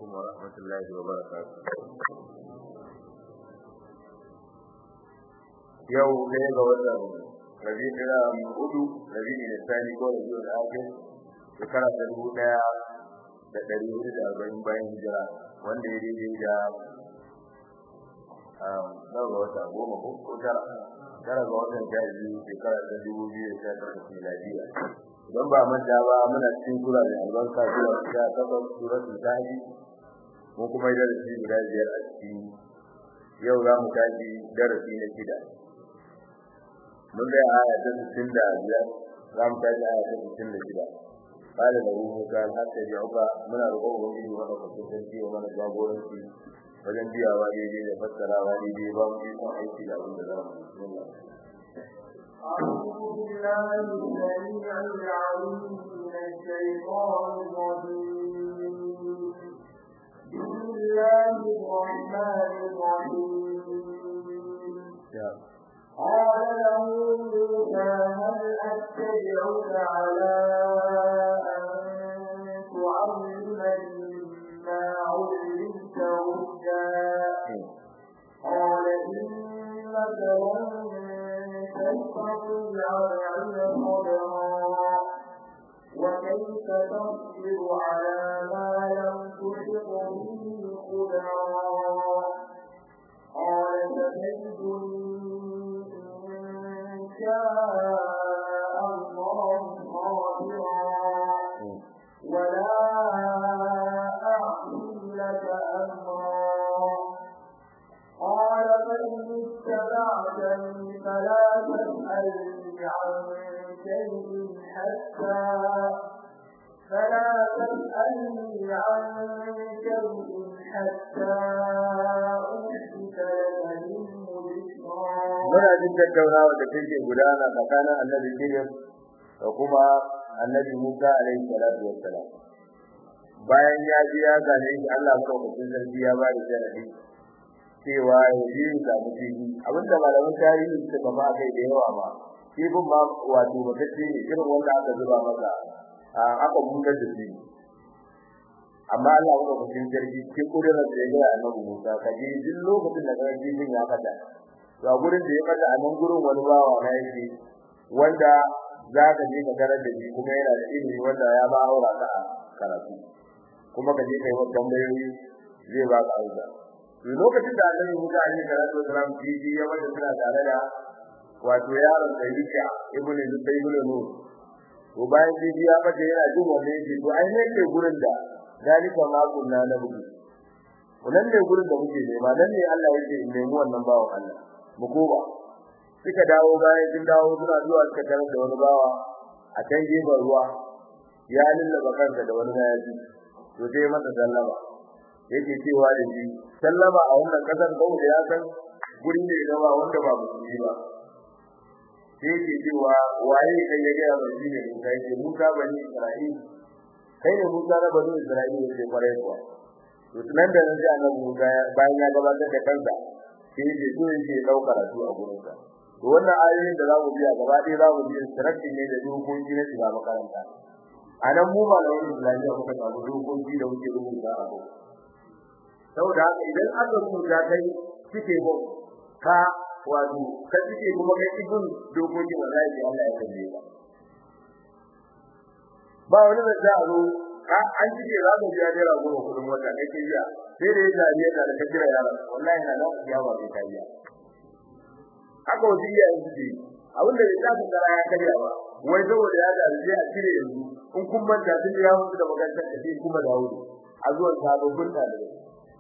ورحمة الله وبركاته yau ɗaya ga watan rabi ɗaya hudu rabi ne sani ko rabi da ake shekara ta dubu ɗaya da ɗari hudu da arba'in bayan hijira wanda ya daidai da nawa ga wata goma ko tara tara ga watan sha biyu shekara ta dubu biyu da sha takwas miladiya idan ba manta ba muna cikin sura mai albarka sura ta takwas suratul tahdi ko kuma darasi guda biyar a cikin yau za mu tashi darasi na shida mun ga aya ta 65 za mu tashi aya ta 66 قال له موسى حتى يعقى من القوم به ونفسه تنتي ومن جابورنتي wajen biyawa daidai da fassarawa daidai ba mu yi son aiki da abin da za mu bismillah أعوذ بالله السميع العليم من الشيطان الرجيم بسم الله الرحمن الرحيم قال له موسى هل أتبعك على أن تعلمني مما علمت رشدا قال إنك لن تستطيع معي صبرا وكيف تصبر على ما لم تحط به خبرا قال فتجدني إن شاء الله صابرا ولا أعصي لك أمرا قال فإن اتبعتني فلا تسألني عن شيء حتى فلا تسألني عن شيء حتى أحدث لك منه ذكرا muna jin tattaunawa da take gudana tsakanin annabi Khidir da kuma annabi Musa alaihi salatu wassalam bayan ya ji ya gane shi Allah madaukakin sarki ya ba da sharadi cewa ya ji da mutiji abinda malaman tarihi suka ba kai da yawa ba kifin ma wato bakacce ne irin wanda aka zuba masa aka bungar da shi amma Allah madaukakin sarki cikin kudurar da ya ga annabi Musa kaje duk lokacin da kaga kifin ya fada ga gurin da ya fada a nan gurin wani bawa na yake wanda za ka je ka tarar da shi kuma yana da ilimi wanda ya ba aura ka karatu kuma ka je kai wa tambayoyi zai ba ka auza to lokacin da Annabi Musa alaihi salatu wasalam ji ya wanda suna tare da wato yaron da yake ibnu Zubayr Nur to bayan ji ya fada yana jin wannan yake to ai ne ke gurin da zalika ma kunna na buki wannan ne gurin da muke nema nan ne Allah yake nemi wannan bawan Allah mu koba suka dawo bayan sun dawo suna zuwa suka tarar da wani bawa a can gefen ruwa ya lullaba kansa da wani mayafi to sai masa sallama yake cewa da shi sallama a wannan kasar ko da ya san guri ne da ba wanda ba musulmi ba sai yake cewa waye kai ya ga mai ne Musa yake Musa bani Isra'il kai ne Musa na bani Isra'il yake kwarai kuwa to nan da nan sai annabi Musa bayan ya gabatar da kansa sai yake so yake dauka karatu a gurin sa to wannan ayoyin da zamu biya gaba ɗaya zamu biya sirrin ne da dokoki na shiga makaranta anan mu malamin Islamiyya muka samu dokoki da muke rubuta a gurin saboda haka idan aka rubuta kai kike ko ka wato ka kike kuma kai ibn dokoki wallahi Allah ya kalle ka ba wani da za a zo an cike za mu biya naira goma kudin wata kai ke biya sai da ya jariya da ka jira yaran wallahi na nan ya ba kai biya haka wani ya yi ji abin da ya tafi kara ya karya ba wai saboda ya jariya a cire yanzu in kun manta sun ya mutu da makarantar da shi kuma dawo a zuwan sababbin ɗalibai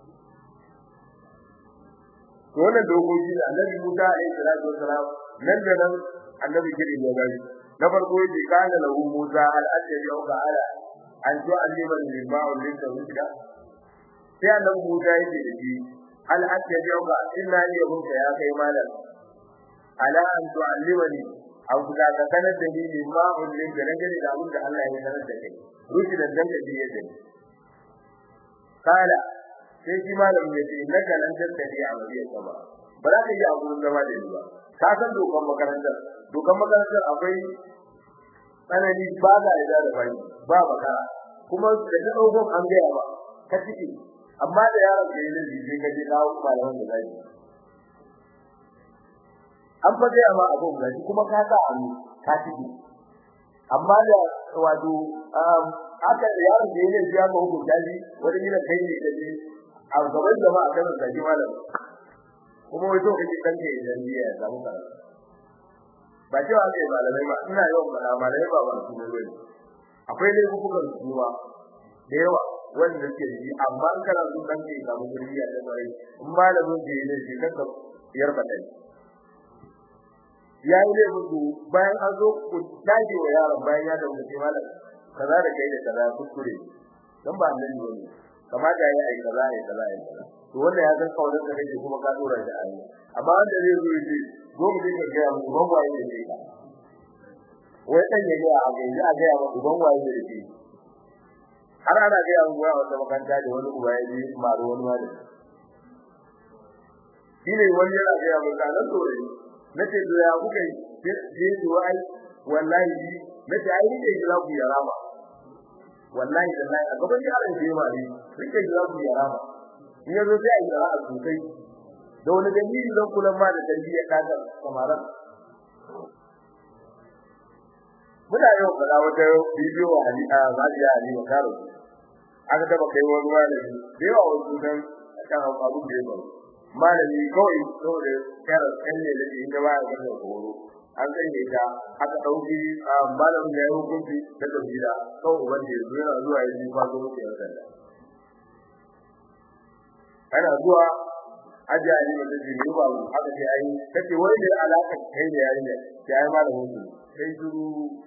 to wannan dokoki da annabi Musa alaihi salatu wasalam nan da nan annabi kiri ya gari na farko yake kana lahu Musa al ajri au ala an to allima lil ma'ul lil tawhida sai annabi Musa yake da shi al ajri au illa ya hunka ya kai malam ala an to allimani au da ka sanar da ni lil ma'ul lil da nake da abin da Allah ya sanar da kai rushi da dan da yake kala sai shi malamin ya ce innaka lan tattabi a wajiyar sama ba za ka yi a gurin zama da ni ba ka san dokan makarantar dokan makarantar akwai tsanani ba za a da bai ba makara kuma da ta dauko an gaya ba ka ciki amma da yaron da ya laifi sai ka je kawo malaman da zai an fa ga ma abun da kuma ka sa an ka tiki amma da wato haka da yaron da ya laifi ya ga hukunta shi wani gidan kai ne da shi a gaban jama'a kan da shi malam kuma wai to kake kanke idan biya ya samu karatu ba cewa kai malamai ma ina yawan fada malamai ba ba su ne akwai dai hukuman kuma da yawa wanda ke yi amma in kana so dan ke samu gurbiya da bare in malamin da yake shi kanka yar badai yayi ne mutu bayan an zo ku dage wa yaron bayan ya dawo ce malam kaza da kai da kaza kuskure dan ba annabi bane kamata yayi ai kaza ai kaza ai kaza to wanda ya san kawai da kake kuma ka dora da ayi amma wanda zai zo yi go mu dinga ga mu ban waye da kai wai dan ya ga a ga a ga mu ban waye da kai har ana ga yawan goya wata makanta da wani uba ya ji maru wani malami shine wani yana ga yawan da nan dole nace to ya kuka yi sai to ai wallahi nace ai ne da ku ya rama wallahi wallahi a gaban yaran da yawa ne rike da ku ya rama in yazo sai ai ra'a sosai da wani dalili zan kula ma da tarbiyyar ɗaga kamaran muna yau fada wata bidiyo a hali a zaliya ali makaro aka taba kai wani malami da yawa wasu dan kan abun da ya faru malami kawai saboda yar kalle da inda ba ya da horo an sanya ta aka dauki malamin da ya hukunci da kabila kawai wanda ya zuwa zuwa ya ji fazo muke yan sanda ana zuwa ajiya ne da ji ne ba aka ce ai kace wai da alaka kai da yarinya sai ai malamin su sai duru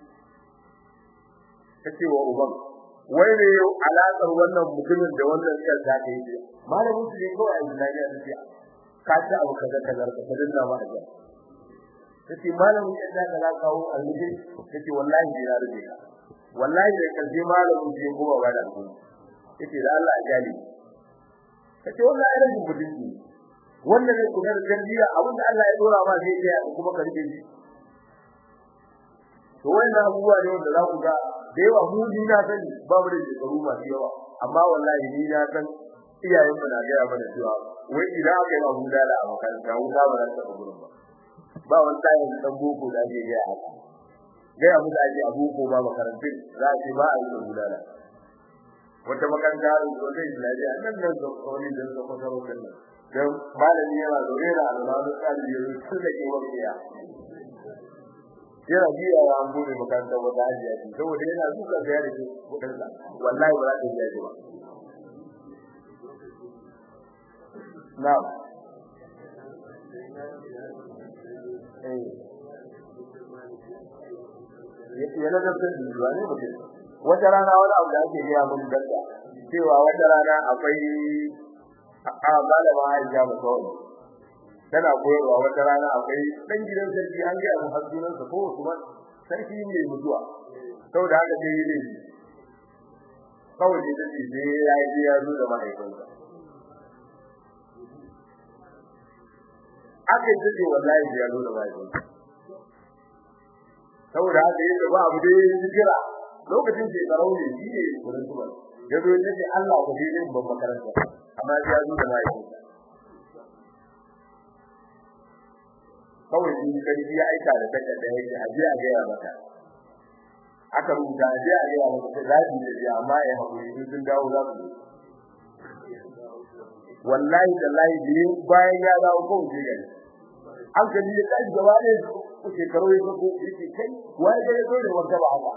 kace wa uban wai ne alakar wannan mutumin da wannan sai ta kai shi malamin su ne kawai a Najeriya da shi ka ta abu kaza kaza ka dinga ba ajiya kace malamin ya da ka kawo alheri kace wallahi bai na rubuce ka wallahi da kaje malamin ji kuma ba da ku kace da Allah ya gani kace wallahi da mutunci wannan ne kuma tarbiyya abin da Allah ya dora ma zai iya kuma ka rike shi to wannan abubuwa ne wanda za ku ga da yawa mu ni na sani babu da shekaru masu yawa amma wallahi ni na san iyayen mu na ga mana cewa wai idan aka yi abu da a makaranta wuta ba za ta tafi gurin ba ba wani tayin dan boko da ake ga haka ga abu da ake abu ko ba makarantun za a ce ba a yi gudana wata makaranta da wata islamiya nan nan da wani da suka fara wannan dan malami yana zaune da almanu tsari ya rusu da ke wakiya yana biya wa an bude makarantar wata hajiya ce saboda yana duka da yare ke kudin sa wallahi ba za ta biya ba na'am eh yana da tsari ba ne mutum wata rana wani abu da ake gaya mun danda cewa wata rana akwai a malama Aisha ba kawai tana koyarwa wata rana akwai dan gidan sarki an ga abu hasunan sa ko kuma sarki ne mutuwa saboda haka sai yi ne kawai ne da shi sai ya yi ya zo da mahaifinsa aka yi ce wallahi ya zo da mahaifinsa saboda haka yake ba abu dai ya jira lokacin shekarau ne shi ne wurin tuba ya zo ya ce Allah ku bi din babban makaranta amma ya zo da mai kawai shi sarki ya aika da takarda yake a je a ga ya mata aka rubuta a je a ga ya mata zabi da ya amma ya hakuri sun dawo za su wallahi wallahi biyu bayan ya dawo kawai shi gari an ka ji kai gaba ne shekaru ya ko yake kai wai da ya zo da wanda ba haka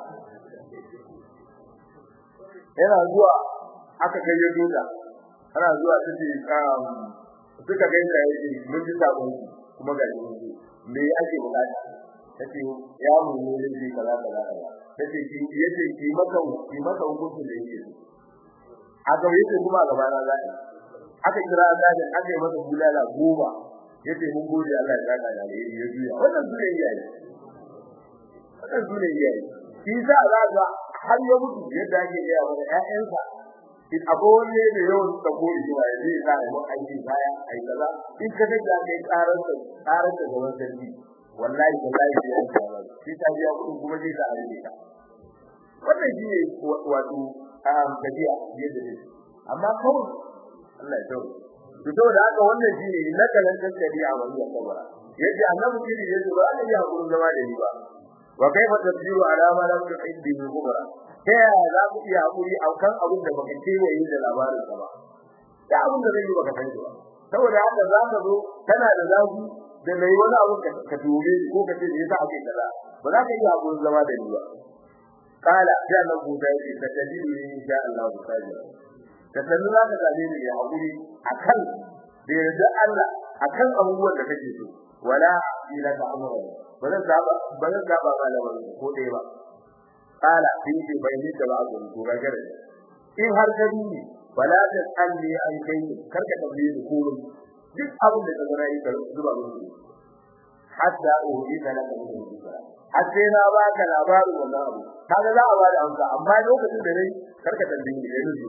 yana zuwa aka kai ya duka ana zuwa tace um suka ga inda yake mun ji sabon kuma ga shi me ake bukata tace ya mu ne ne kaza kaza tace ki yace ki maka ki maka hukunci da yake aka yace kuma gaba na zai aka kira da aka yi masa bulala goma yace mun gode Allah ya saka da alheri ya juya wannan sune iyaye wannan sune iyaye shi za a ga har ya mutu yadda ake gaya wa ƴaƴansa in akwai wani da yawan sabo da yawa ya zai sa mu aiki baya ai kaza in ka ga da kai karar da karar da gaban sarki wallahi wallahi ya yi kaza shi ta biya kuɗin kuma zai ta arbe ka wannan shi ne wato um gajiya yadda ne amma kawai Allah ya tawo to saboda haka wannan shine innaka lan tasdi a wani sabara yace annabi kiri yace ba Allah ya hakuri zama da ni ba wa kaifa tasbiru ala ma lam tuhid bihi kubra ta yaya za ku iya hakuri a kan abin da baka kewaye da labarin sa ba da abin da zai yi baka san ba saboda haka za ka zo kana da zafi da mai wani abu ka tume ko ka ce yasa ake kaza ba za ka iya hakurin zama da ni ba kala sai Allah ku da yake ka tajidu insha Allah sabira ka sanu za ka same ni ya hakuri akan da yarda Allah akan abubuwan da kake so wala ila ta amura ba zan saba ba zan saba malaman ko dai ba kala sai ce bai ni da ba ku ko ga gare in har ka duni wala ta tsalli an kai karka tambaye ni ko duk abin da kaga nayi ka zuba musu hatta uhi da laka min har sai na ba ka labarin wannan abu kaga za a ba da amsa amma lokacin da nayi karka tambaye ni da ni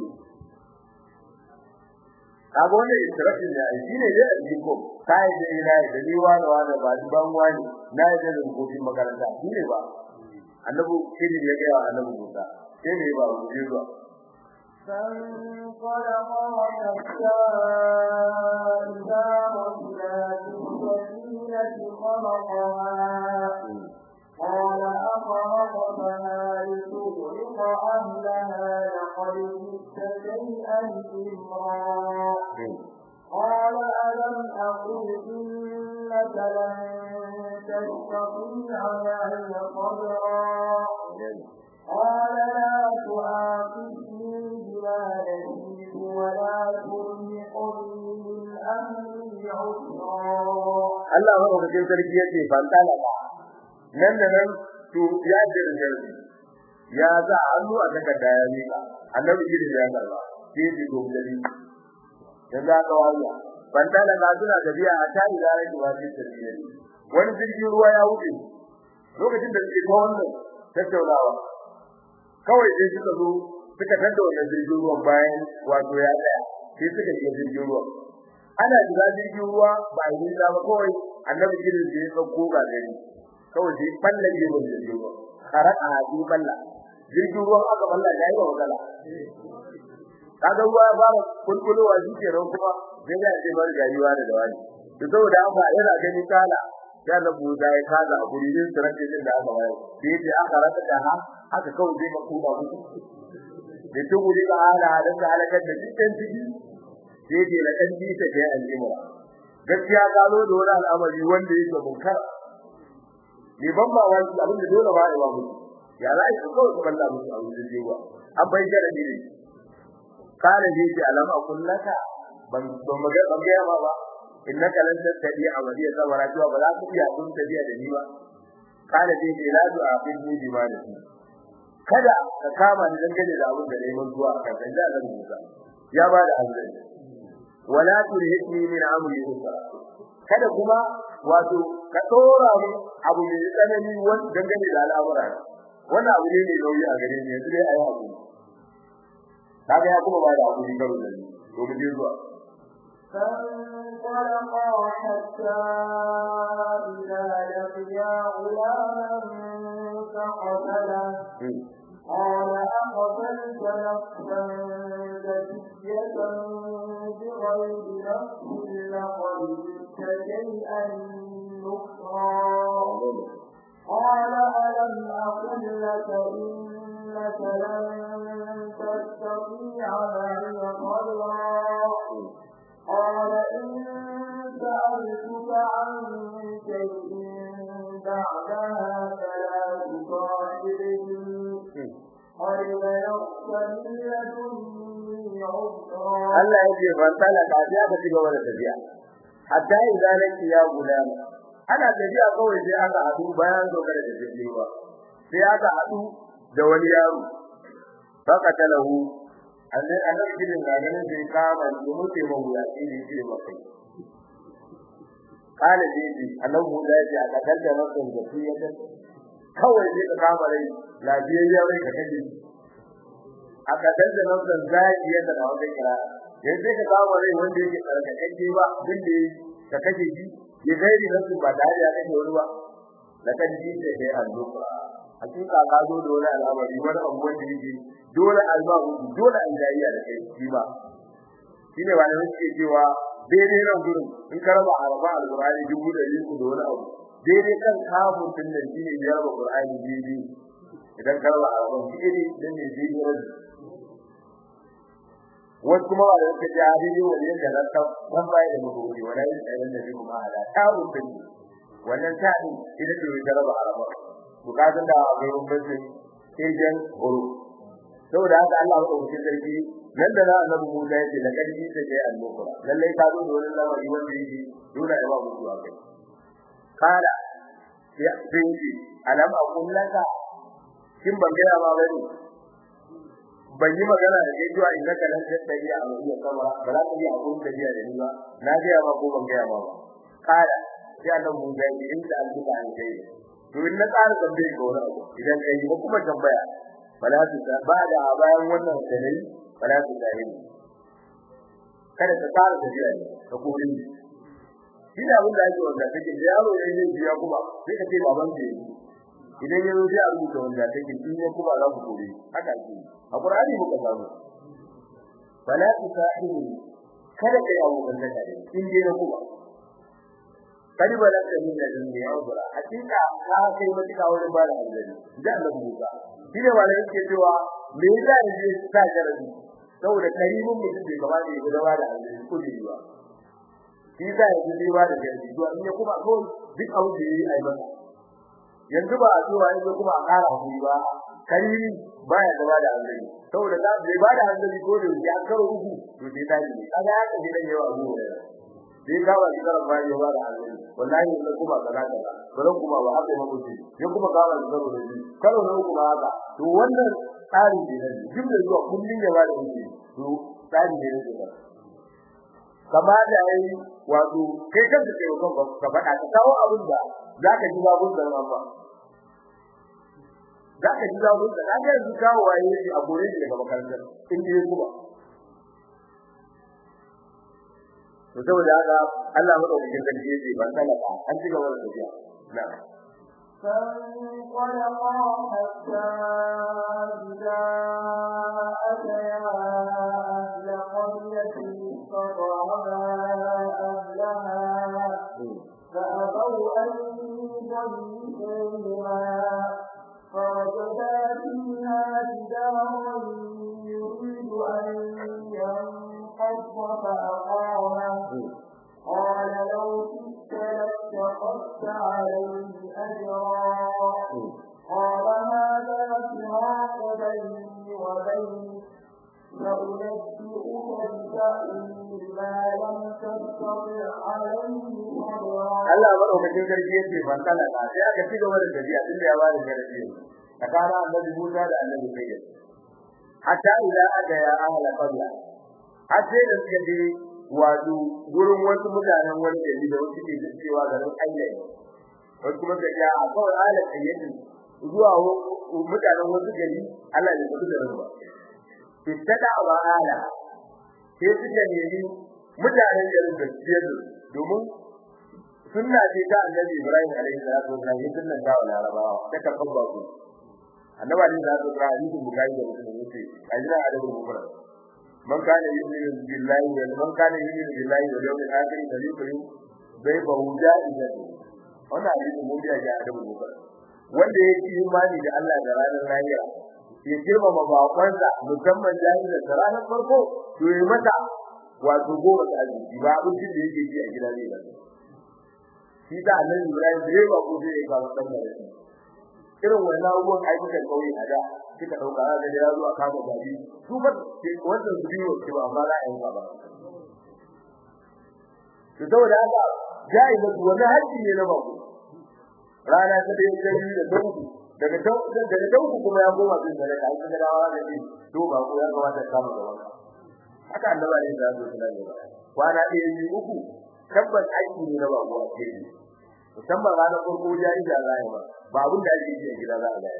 kaga wannan instruction ne ai shine dai a jiko kai da ina da ni wani wani ba ni ban wani na da rubutun makaranta shine ba annabi shine ya ga annabi Musa sai ne ba mu je zuwa فانطلقا حتى إذا رجلا بالسفينة خلقها قال أخرقتها لتغرق أهلها لقد جئت شيئا إمرا قال ألم أقل إنك لن تستطيع معي صبرا قال لا تؤاخذني بما نسيت ولا ترهقني من أمري عسرا Allah madaukakin sarki yace fantala ba nan da nan to ya dirje ya za hannu a takarda ya mika annabi gidan ya karba sai ji gobdari dan za ka waya fantala ga suna tafiya a tayi da yake ba shi tafiya wani jirgin ruwa ya wuce lokacin da suke ta wannan tattaunawa kawai sai suka zo suka tada wannan jirgin ruwan bayan wato ya tsaya sai suka shiga jirgin ruwa ana shiga jirgin ruwa ba a yi ba kawai annabi gidan da ya sauko ga gari kawai sai ballan jirgin jirgin ruwa haraka a ji balla jirgin ruwan aka balla ya yi wa matsala kaga ruwa ya fara kulkulowa shi ke nan kuma sai da ce bar gariwa da dawani to saboda haka yana gani kala ya na buda ya kaza a guri din sarki din da aka bayar sai ya aka raka da ha aka kawai sai ka kuma musu da tuguri ka hala da ka halakar da dukkan ciki sai ke la kan ji ta kai al'imra gaskiya ka zo da wani al'amari wanda yake munkar ne ban ba wani abin da dole ba ya ba musu ya za ki kawai ku balla musu a wurin jewa an bai da ne kana ji ki alama kullaka ban ban maga ban ga ma ba innaka lan tattadi amaliya sabara cewa ba za ku iya kun tabiya da ni ba kana ji ki la du aqidni bi ma da kada ka kama ni dangane da abin da nayi zuwa kan dan da zan musa ya ba da hazari wala turhitni min amri usra kada kuma wato ka dora mu abu mai tsanani wanda dangane da al'amura wannan abu ne mai nauyi a gare ni yanzu dai ayi abu kaga ya kuma ba da abu karo da ni to mu je zuwa فانطلقا حتى إذا لقيا غلاما فقتله قال أقتلت نفسا زكية بغير نفس لقد جئت شيئا نكرا قال ألم أقل لك إنك لن تستطيع معي صبرا قال إن سألتك عن شيء بعدها فلا تصاحبني قد بلغت من لدني عذرا Allah ya ce ban tala ka ya ka ci gaba da tafiya hatta idan laki ya gulama ana tafiya kawai sai aka hadu bayan dogara da tafiya sai aka hadu da wani yaro baka talahu annabi annabi din da ganin sai kama da muke mun ya ce ne ce maka kala ji ji annabi da ya ce aka kalla masa da tafiya kawai sai ka kama rai lafiyayya rai ka kaje aka kalla masa zaki yadda da wata kira yanzu ka kama rai wanda yake tsarkakakke ba din da ka kaje shi ya gairi nasu ba tare da kake wani ba da kan ji da kai alluka hakika ka zo da wani al'amari wani abu wanda yake dole albabu dole an jayya da kai shi ba shine wanda suke cewa daidai nan gurin in ka raba arba alqur'ani dubu da yiku da wani abu daidai kan kafin din nan shine ya raba qur'ani daidai idan ka raba arba daidai dan ne daidai wasu kuma wanda suke ji hadisi wanda yake da ta dan bai da mutum wala yin tsayin da kuma ala ta rubin wannan ta din ita ce ta raba arba bukatun da akwai bambancin kirjan horo saboda haka Allah ya ɗauki sarki nan da na annabi Musa yace da kalli ta kai al-mukra lalle ka zo da wani lamari wanda yake dole ya ba mutu akai kala ya dinki alam aqul laka kin ban gaya ba bane ban yi magana da kai cewa innaka lan tattabi a wani kama ba za ka yi abun da biya da ni ba na gaya ba ko ban gaya ba kala sai annabi Musa yace inda al-buka an kai to in na ƙara tambaye ka wani abu idan kai ba kuma tambaya fala tu ba da bayan wannan dalili fala tu dahil kada ka fara tafiya ne ka kore ni shi da abin da ake wanda take da yaro ne zai biya kuma sai ka ce baban ke idan yaro sai a rubuta wanda take shi ne kuma za ku kore haka ake a qur'ani muka samu fala tu dahil kada kai abu da kake in dai na kuma kadi ba da min da dunya ubra hakika ka kai mutuka wurin ba da hanzari da Allah Musa shi ne wanda yake cewa me yasa ne sa jarabi saboda karimin mutum bai gaba da ya gaba da hanzari ko da yiwa shi yasa ya ji ba da jarabi to in ya kuma ko duk abu da yayi ai masa yanzu ba a cewa yanzu kuma a ƙara hakuri ba karimi baya gaba da hanzari saboda da bai ba da hanzari ko da ya karo uku to sai tashi ne kaga ya kaje dan yawa abu ne sai ka ba shikarar ba ya ba da hanzari wallahi ne kuma kaza kaza bare kuma ba haka mu ce ya kuma ka ba shikarar da shi karo ne kuma haka to wannan tsari ne ne duk da zuwa kullun ya ba da shi to tsari ne ne kama da yayi wato kai kanka kai kanka ka faɗa ka kawo abin da zaka ji babun da amma zaka ji babun da kaga yanzu kawo waye a gore ne daga makarantar in dai kuma to saboda haka Allah madaukakin sarki yace ban talaka an ci gaba da tafiya na'am فانطلقا حتى إذا أتيا أهل قرية استطعما أهلها فأبوا أن يضيفوهما فوجدا فيها جدارا يريد أن ينقض فأقامه قال لو كنت لاتخذت عليه أجرا قال هذا فراق بيني وبينك سأنبئك بتأويل ما لم تستطع عليه صبرا Allah madaukakin sarki yace ban talaka sai aka ci gaba da tafiya tun da ya bada garbi tsakanin annabi Musa da annabi Khidir hatta ila aga ya ahla qabla har sai da suka je wato gurin wasu mutanen wani gari da wasu ke da cewa garin Allah wasu kuma ga ya kawai ala kayyadi zuwa mutanen wasu gari Allah ya tafi da ruwa fitada wa ala sai suka nemi mutanen garin da ciyar domin sunna ce ta annabi Ibrahim alaihi salatu wasallam yin sunnan da wala rabawa ta karban bako annabi alaihi salatu wasallam hadisin bukhari da muslim yace ajira adabu mufrad man kana yu'minu billahi wa man kana yu'minu billahi wal yawmil akhir falyukrim baybahu ja'izatan wannan hadisin mun biya ga adabu mufrad wanda yake imani da Allah da ranar lahira ya girmama bakonsa musamman jahilin da ranar farko to yi mata wato goma ta arziki ba abincin da yake ji a gida zai ba shi da annabi Ibrahim bai ba ko zai ga wannan da shi irin wannan abubuwan ayyukan kauye a da suka dauka da ya zuwa kama gari su ba wannan su biyo ce ba amma za a yi ba to saboda haka jai da wannan haƙƙi ne na bako rana ta dai ta biyu da dauku daga dauku daga dauku kuma ya koma bin da ka yi da rawa da shi to ba ko ya kamata ka kama da wannan haka annabi ne da zai tsaya ba kwana ɗaya biyu uku tabbas aiki ne na bako a cikin musamman ranar farko jari da za ba ba abin da ake yi a gida za a ga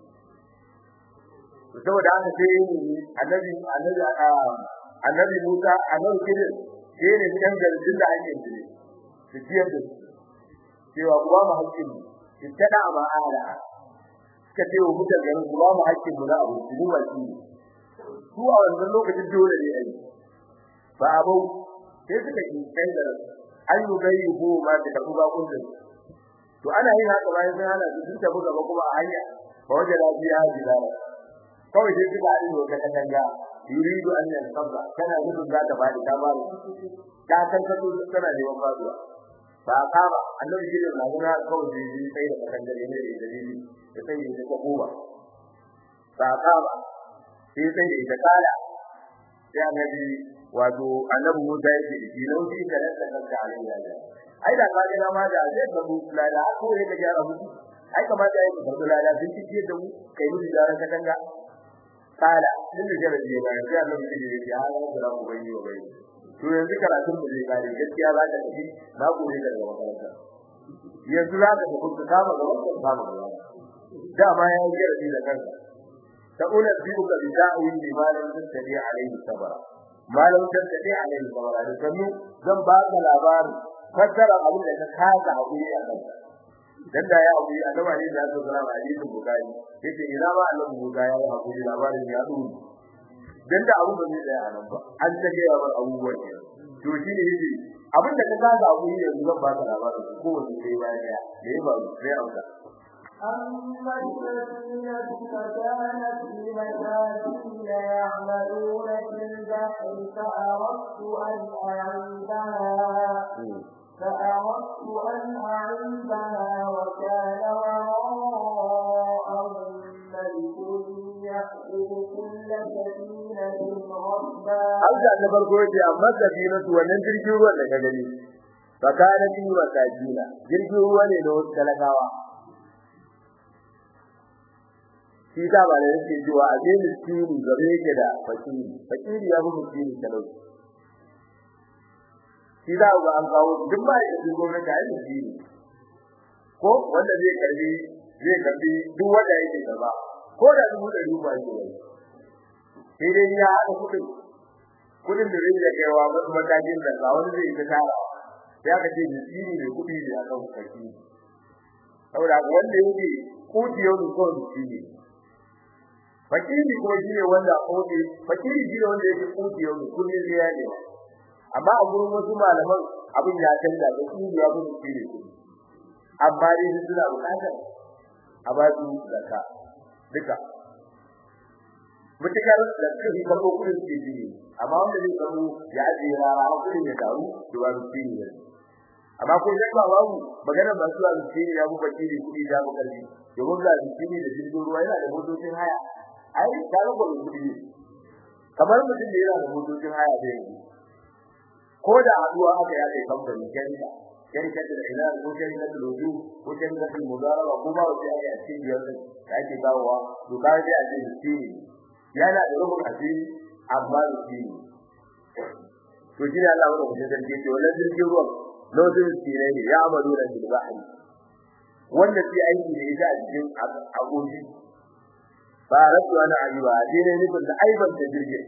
to saboda haka sai annabi annabi annabi Musa annabi Khidir sai ne dan garin da ake yi su ciyar da cewa kuma mu hakkin mu ittada ma ala ka ce wa mutan garin kuma mu hakkin mu na abu su ba shi su a wannan lokacin dole ne ai ba abu sai suka yi kai da an yi gayi ko ma da karbu ba kullun to ana yin haka bayan sai ana su tafi gaba kuma a hanya ba waje lafiya jidara kawai sai suka haɗu da wata katanga yuridu an yanqadha kana nufin za ta fadi ta ba ta kan ka to tana neman faduwa ba kama annabi shi ne na gina kawai da yi sai da katanga ne da dalili da sai da ta kowa ba kama sai sai da ita kala sai annabi wato annabi Musa yake da shi lauki da nan da kanka alai ya ga ai da ka ga ma da zai ka mu lada ko ya ga jara mutu ai kamata ai ka lada sun ci da mu kai mu da katanga kala din da jarabi ya bayar sai Allah ya ce ya hawa da ku bai wa bai to yanzu karatun mu zai kare gaskiya za ka tafi na gobe daga makaranta yanzu za ka tafi ka kama ga wannan kama ga da ma ya yi jarabi da kanka ta ula biyu ka bi da'wi bi malam tadi alaihi sabara malam tadi alaihi sabara da kanu zan ba ka labarin fassara abin da ka kaza hakuri a kanka dan da ya abu annabi ne da ya zama hadisin bukari yace ina ba annabi buga ya yi hakuri labarin ya duru dan da abu bai da nan ba an ta ga yawan abubuwan ne to shi ne yace abin da ka kaza abu ne yanzu zan ba ka labarin ko wani sai bayan ya da ya ba sai auka أما السفينة فكانت لمساكين يعملون في البحر فأردت أن أعيبها فأردت أن أعيبها وكان وراءهم ملك يأخذ كل سفينة غصبا Hausa na farko yace amma safinatu wannan jirgin ruwan da ka gani fakana bi wasajina jirgin ruwa ne na wasu talakawa shi ta ba da yake cewa a je miskini gabe yake da fakiri fakiri ya fi miskini talauci shi za ga an kawo duk ba ya da gwamnati a yi ko wanda zai karbi zai karbi duk wanda yake gaba ko da dubu da dubu ake yi sai dai ya haɗa kuɗin kuɗin da zai kaiwa wasu matakin da ga wani zai ta tara sai aka ce miskini ne kuɗi ne a kan fakiri saboda wanda yake kuti yau da kawai miskini fakiri kuma shi ne wanda kuti fakiri shi ne wanda yake kuti yau da kullum sai ya nema amma a gurin wasu malaman abin ya canza da su ya fi su ne amma dai su suna bukatar a ba su zakka duka mutakar da su yi farko kudin su ji amma wanda zai samu ya ajiye rara har kudin ya taru to ba su ne amma ko sai ba babu magana ba su su ne ya bu bakiri kudi da bu karfi domin ga su ne da jirgin ruwa yana da motocin haya ai da ga kudi kamar mutum da yana da motocin haya da yanzu ko da haduwa aka ya kai kamfani kenta kenta da ina ko kenta da loju ko kenta da mudaraba ko ba wata ya ce biyar da ake dawowa to ka ji a ce shi yana da rubun asiri amma da shi to shi ne Allah wanda kuma sarki ce wannan jirgin ruwan lojin tsire ne ya amadu da bil bahri wanda sai aiki ne ita a cikin agogi ba rasu ana ayyuba dai ne nufin da aiban da jirgin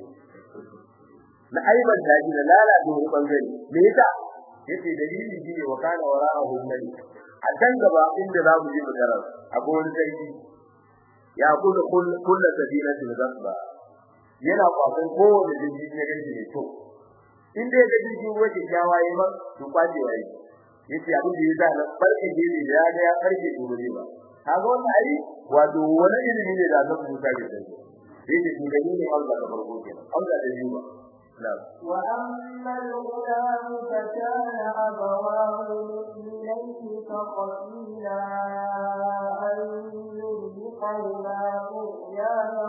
na aiban da ji da lalata wani bangare me yasa yace dalili shine wa kana wara'ahu malik a can gaba inda za mu je mu tarar akwai wani sarki ya kula kullu sabinatin gasba yana kwafin kowane jirgi ne gaji ne to in dai ga jirgin ruwa ke jawaye ba to kwaje waye yace abin da yasa na farke gele ya ga ya farke dole ba kaga wannan ai wato wani ilimi ne da zan musa da shi yace to dalili Allah da farko kenan Allah da yuba وأما الغلام فكان أبواه مؤمنين فخشينا أن يرهقهما طغيانا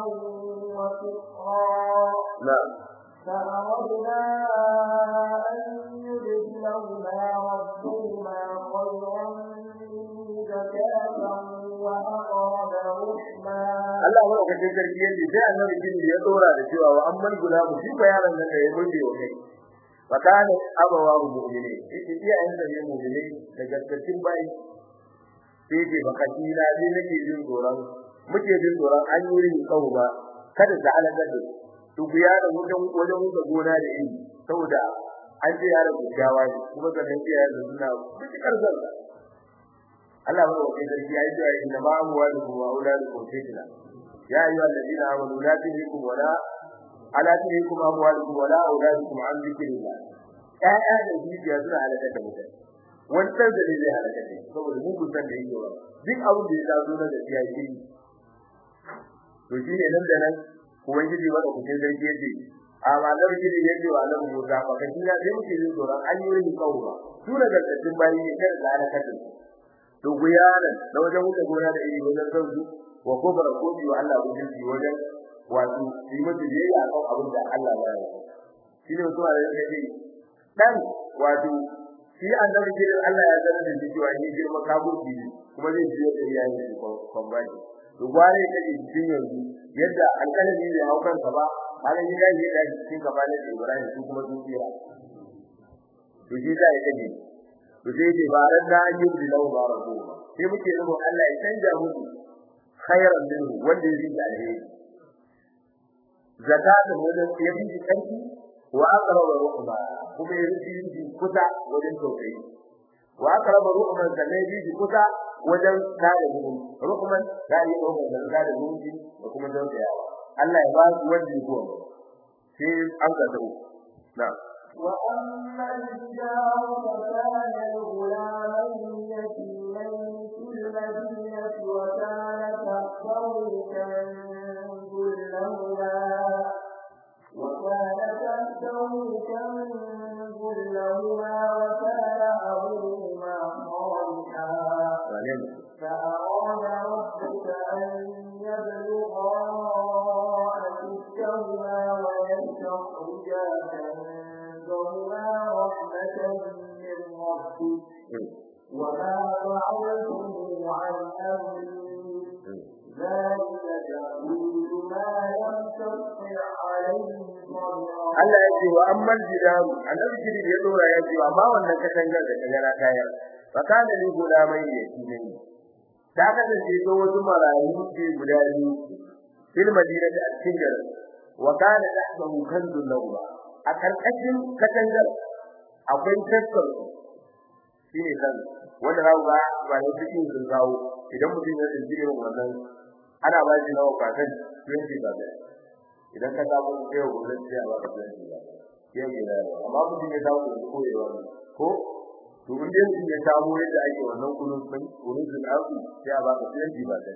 وكفرا نعم فأردنا أن يبدلهما ربهما خيرا منه زكاة وأقرب رحما Allah wa ka cikin sarki yace sai annabi bin ya dora da cewa wa amman gulamu shi ba yaron nan da ya gode wa kai fa kana abawa mu'mini yace iya yan da ne mu'mini da gaskacin bai sai ce baka kila ne nake jin tsoron muke jin tsoron an yi rin kawo ba kada ta halaka da su ku ya da wajen wajen wuce gona da yi saboda an ce yaron gaggawa ne kuma sannan iya da suna mutukar zalla Allah ba wa kai sarki ya yi cewa inna ma huwa lakum wa auladukum fitna ya ayyuha alladhina amanu la tulhikum wala ala tarikum amwalukum wala auladukum an dhikrillah ƴaƴa da dukiya suna halaka da mutane wannan da zai halaka da saboda mu kusan da yake wa duk abin da ya taso na da ya yi to shine nan da nan ubangiji ba da kuke zargi yace amma da gidi yake wa Allah mu da ba kashi na sai muke yin tsoron an yi rin kawo ba su da gargadin bayi ne kada da halaka da to guyanan da wajen wuce gona da iri wajen sauki wa kufra ko biyo Allah ubangiji wajen wato yi mutu biyayya kan abin da Allah ya yi shine mutum da yake dan wato shi annabi ke Allah ya zama da cewa ni girma kaburki ne kuma zai ji da iyayen shi kon bani to gware ta cikin yanzu yadda alƙalami bai hau kansa ba halin ya yi da cikin gaba da Ibrahim su kuma dukiya to shi da ya kaje to sai dai ba ran da an yi da lahu ba rabu sai muke nuna Allah ya canja musu khairan minhu wanda yake da alheri zakatun wajen yabi kanki wa aqraba ruhba kuma yaji ji kusa wajen tausayi wa aqraba ruhman sanai ji kusa wajen kare mu ruhman dai ruhman da kare mu da kuma tausayawa Allah ya ba su wanda ya gowa sai an ga dawo na وأما الجدار فكان لغلامين يتيمين في المدينة وكان تحته كنز لهما وكان تحته كنز لهما وكان أبوهما صالحا فأراد ربك أن يبلغا أشدهما ويستخرجا كنزهما رحمة من ربك وما فعلته عن أمري ذلك تأويل ما لم تستطع عليه صبرا Allah ya ce wa amman jidaru annabi jiri ya dora ya ce amma wannan katangar da kagara kaya fakana ni gulamai ne ne ta kasance ko wasu marayu ce guda biyu fil madinati a cikin garin wa kana tahtahu kanzun lahu a karkashin katangar akwai taskar shine kan wanda za ga ba ne cikin sun kawo idan mutum ya tsinci irin wannan ana ba shi nawa kwakan 20 ba idan ka samu kai gobe sai a baka 20 ba ke gida amma mutum ya samu koyewa ko to in dai mutum ya samu yadda ake wannan kunun sun kunun sun asu sai a baka 20 ba sai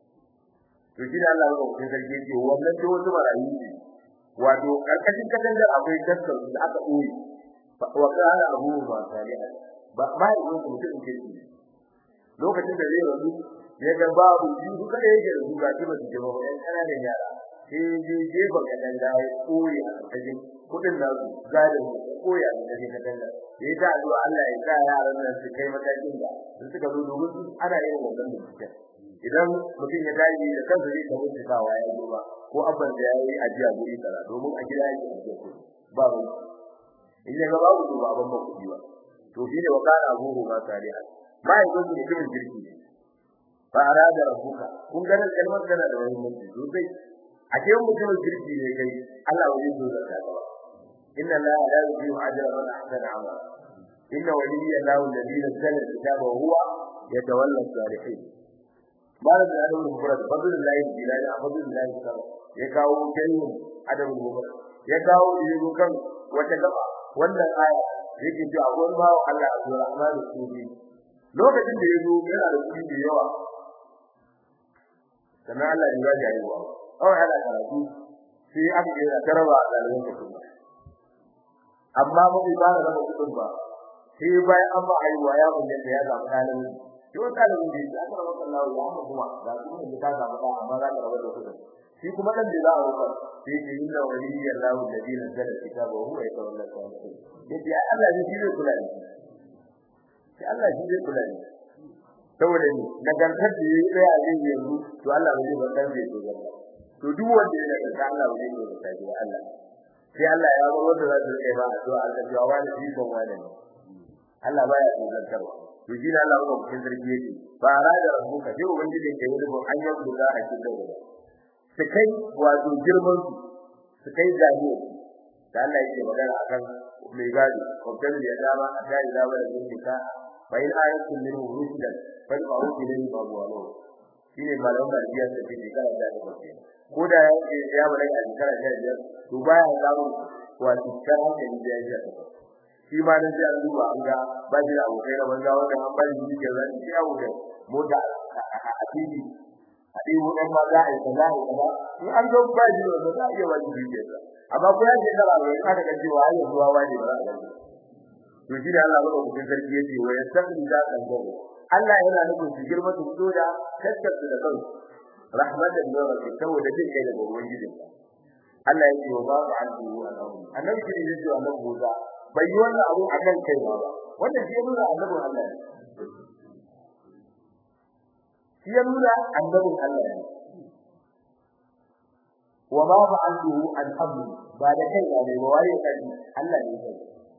to shi da Allah ya kuma sarki ce wannan da wasu marayu ne wato karkashin katangar akwai daskar da aka boye wa kana abu ba saliha ba ba yin mutum ke shi lokacin da zai rabu ya ga babu shi duka da yake da su ga shi ba su jama ɗan ƙananan yara sai je jefa kadan da ya koyi a cikin kudin da su gadin koyi a cikin kadan da ya ta addu'a Allah ya sa yaran nan su kai matakin da su suka zo domin su ana yin wannan bincike idan mutum ya tashi da kansa zai ta bincikawa ya zo ba ko abban da ya yi ajiya guri kaza domin a gida yake ajiya ko ba mu in ya ga babu to baban ba kudi ba to shine wa kana abuhu ma saliha ba ya gudu mutumin jirgi ne ba arada rabbuka kun ga kalmar tana da wani mutum sosai a ce mutumin kirki ne kai Allah wani zo da ka ba inna la la yudiyu ajra man ahsana amala inna waliyya lahu alladhi nazzala al-kitaba wa huwa yatawalla as-salihin bayan da adamu mufrad fadlullahi bilal fadlullahi sama ya kawo kalmu adamu mufrad ya kawo yiru kan wata gaba wannan aya yake cewa akwai bawo Allah Abdurrahman al-Sufi lokacin da yazo yana da kudi da yawa sannan Allah ya ga yayi wa kawai ana karatu sai aka yi taraba a dalilin kuɗi amma ba bai fara raba kuɗin ba sai bayan an ba aiwa ya mun da ya samu dalilin to dalilin da aka raba Allah ya amma kuma da kuma da ta samu da amma za ka raba da kuɗin shi kuma dan da za a rubuta sai ke inna waliyya Allah alladhi nazzala kitaba wa huwa yatawalla salihin yace Allah ne shi zai kula da shi Allah shi zai kula da saboda ni nagartar da yayi daya a yanzu to Allah bai bar dan zai dogara to duk wanda ya daga Allah bai dogara da shi Allah sai Allah ya bar wanda za su kai ba addu'a Allah ya wani shi kon wani Allah baya dogartarwa to shi Allah ko cikin sarki yake ba rada rabbuka sai ubangiji ke yi ko an yi duka a cikin daga su kai wato girman su su kai zaniyo da Allah yake magana akan mai gadi ko kan ya dama a dai da wani duka fa in ayatun min rusulan fa fa'u ilayhi wa huwa shine malamin da ya ce kana da ko da ya ce ya bari a shekara ta biyar to to baya samun wato kan hankali da ya shi ma dan sai an duba an ga ba shi da abokai da banza wanda an bari shi ke zan shi abu da mota a titi a dai wannan ma za a yi kaza a yi kaza in an zo ba shi da za a iya wani shi ke amma ko ya ce kala ne aka ga cewa ai zuwa wani ba za a gani to shi da Allah ba ku cikin sarki yace wa yastaqi da kan gobe Allah yana nufin su girma su fito da tattace da kansu rahmatan min rabbik saboda jin kai daga ubangijinka Allah ya ce wa ba ku anhu annabi annabi kiri ne cewa annabi Musa bai yi wannan abu a kan kai ba wanda shi ya nuna annabin Allah ne shi ya nuna annabin Allah ne wa ma fa'altu an amri ba da kai ba ne ba waye kai Allah ne kai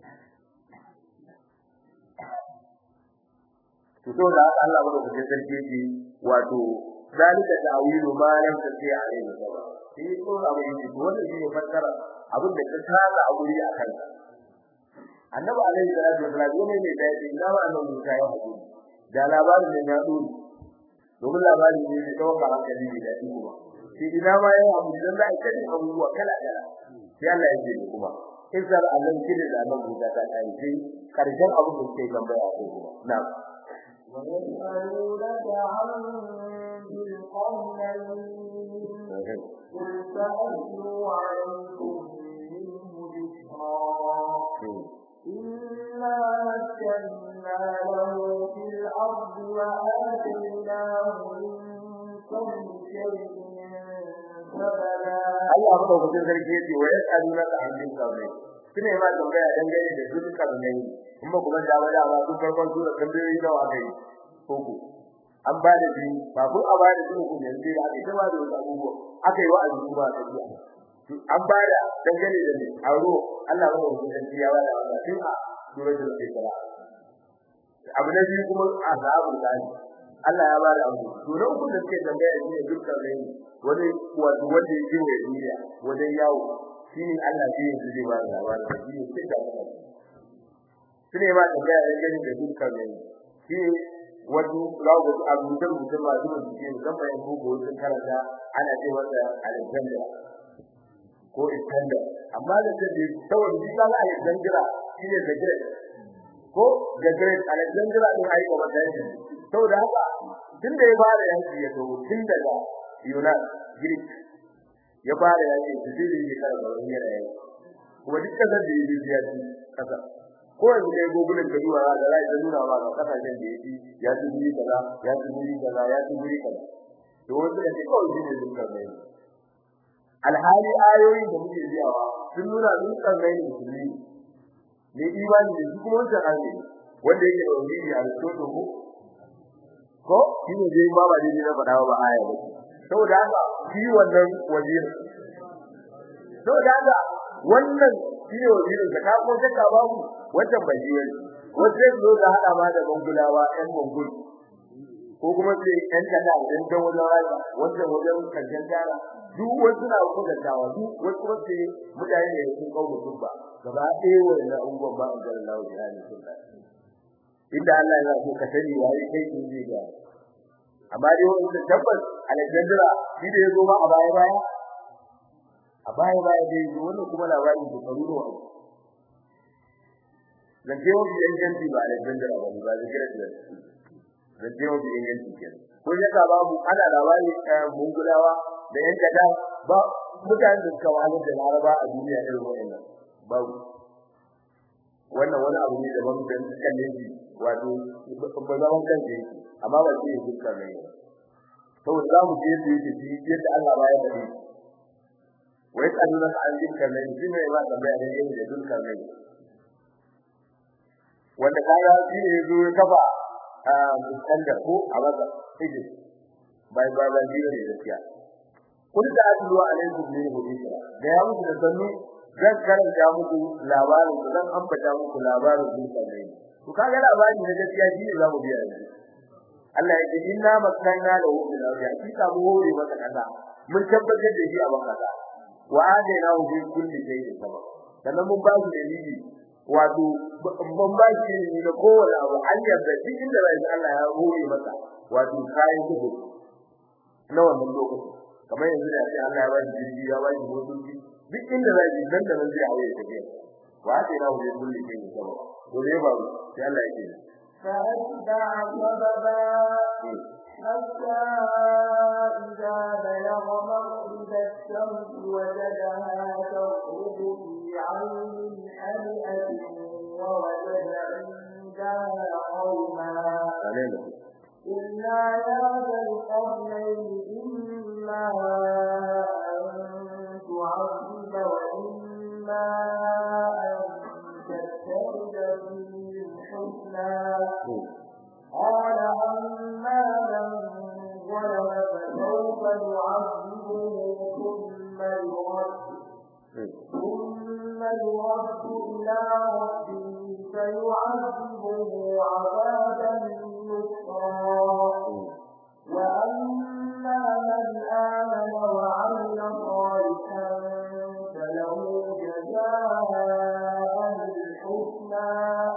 to to da Allah ba da sarki ce wato zalika ta'wilu ma lam tati alayhi sabab shi ko abu ne wannan shi ne fassara abin da ka tsara a guri a kanka annabi alaihi salatu wasallam ne ne da yake ina wa annabi Musa ya haɗu da labarin da ya dole domin labarin ne da tawaka hankali da dadi kuma shi ina ma ya abu dan da ake yin abubuwa kala kala sai Allah ya ce kuma in sar Allah kide da annabi Musa ta kai sai karshen abu da ke tambaya ko kuma na'am ويسألونك عن ذي القرنين قل سأتلو عليكم منه ذكرا إنا مكنا له في الأرض وآتيناه من كل شيء سبلا Allah madaukakin sarki yace wa yas'alunaka an din kawai kine ma tambaya dangane da dukkan ne kuma kuma da wada ba su farkon sura tambayoyi da wa kai koko an ba da bi ba ko a ba da su ku yanzu da aka ba da wasu abubuwa aka yi wa'azi kuma ta biya an ba da dangane da ne aro Allah madaukakin sarki ya wada wannan tun a suratul isra abu na biyu kuma azabul gani Allah ya ba da abu to na uku da suke tambaya shi ne dukkan ne wani wato wanda yake wa duniya wajen yawo shine Allah zai yi zai ba da labarin da shi ne da Allah shine ba da ga gani da dukkan ne shi wato lawo da abu da mutum ma zuwa cikin zan bayan bugu wajen karanta ana ce wanda Alexander ko Iskandar amma da take saboda shi ga Alexander shine da great ko da great Alexander din ai ko da shi saboda haka tunda ya fara yanki ya to tun daga Yunan Greek ya fara yaki su jiri ne kada ba wani yana yaki kuma duk kasar da yake ya ci kasa ko yanzu kai gogulin ka duwa da rai da nuna ba kasashen da yake ya ci guri kaza ya ci guri kaza ya ci guri kaza to wanda yake kawai shi ne dukkan mai alhali ayoyin da muke biyawa sun nuna dukkan mai musulmi ne imani da shi kuma wancan hali wanda yake da wani a Aristotle ko ko shi ne dai ba ba dai na faɗa ba aya ba saboda haka shi wannan wazir saboda haka wannan shi ne wazirin da ka kuma shakka babu wannan bai yi wani wace zo da hada ma da bangulawa ɗan bangul ko kuma sai ɗan kada ɗan dan wajen rayuwa wannan wajen kanjan tara duk wasu na kuka dawa duk wasu wasu mutane ne sun kawo su ba gaba ɗaya wannan ungon ba an ga Allah ya ni sunna inda Allah ya so ka sani wai kai kin ji ga amma dai wanda tabbas Alexandra shi da yazo ma a baya baya a baya baya dai wannan kuma labarin da faru da wani dan je wani yanki ba Alexandra ba ba da kira da dan je wani yanki kenan ko ya ka babu ana labari mun gudawa da yan kada ba mutanen da suka wani da Laraba a duniya irin wannan babu wannan wani abu ne daban da kan ne wato ba zaman kan ne amma ba shi duka ne to za mu je su yi shi yadda Allah ba ya bari wai kaduna ka an dinka ne shi ne ba da bayan yin da duka ne wanda kaya shi ne zo ya kafa a muskandar ko a wata ije bai ba ba biyo ne gaskiya kun da adlu alaikum min hudisa da ya muku da sannu zan karanta muku labarin zan ambata muku labarin duka ne to kaga labarin da gaskiya shi ne zamu biya yanzu Allah ya ce inna makanna lahu bil ardi hakika mu hore maka kaza mun tabbatar da shi a bankaza wa adaina hu bi kulli shay'in sabab sannan mun ba shi dalili wato mun ba shi ne da kowane abu an yarda duk inda bai Allah ya hore maka wato kai gudu na wannan lokaci kamar yanzu da sai Allah ya ba shi jirgi ya ba shi motoci duk inda zai ji nan da nan zai hawaye tafiya wa sai na wuce kulli ke ne sabo to dai ba sai Allah yake فأتبع سببا حتى إذا بلغ مغرب الشمس وجدها تغرب في عين حمئة ووجد عندها قوما إلا يا ذا القرنين إما أن تعذب وإما أن تتخذ فيهم حسنا قال أما من ظلم فسوف نعذبه ثم يرد ثم يرد إلى ربه فيعذبه عذابا نكرا وأما من آمن وعمل صالحا فله جزاء الحسنى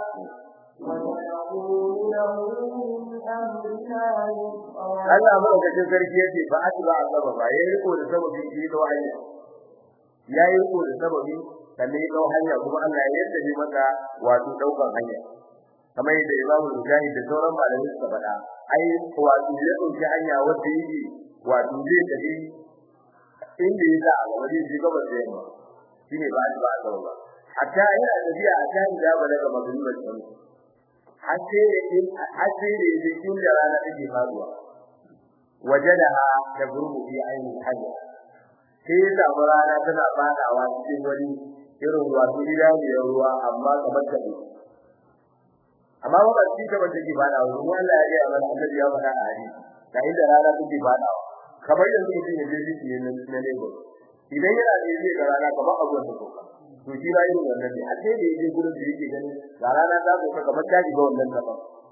ونقول له من أمرنا يسرا Allah madaukakin sarki yace fa atba azaba ba yayi riko da sababi shi da hanya yayi riko da sababi sannan ya dau hanya kuma Allah ya yarda ne maka wato daukan hanya kamar yadda Imam Mujahid da sauran malamai suka faɗa ai wato ya dauki hanya wanda yake wato zai tafi inda ya sa wani ji gaba da yamma shine ba atba azaba ba hatta yana tafiya a kan da balaga magriba sun hace hace da yake inda rana take faduwa wajadaha tagrubu fi ayni hajja sai ya samu rana tana fadawa cikin wani irin wato idaniyar ruwa amma kamar ta ne amma ba shi ta bace ki fadawa ruwa Allah ya ga mana annabi ya faɗa a hadisi da inda rana take fadawa kamar yanzu mutum ya je shi ne na Lagos idan yana da yake ga rana kamar abuwan da koka to shi ba irin wannan ne a sai da yake gurin da yake gani ga rana ta koka kamar ta ga wannan kafa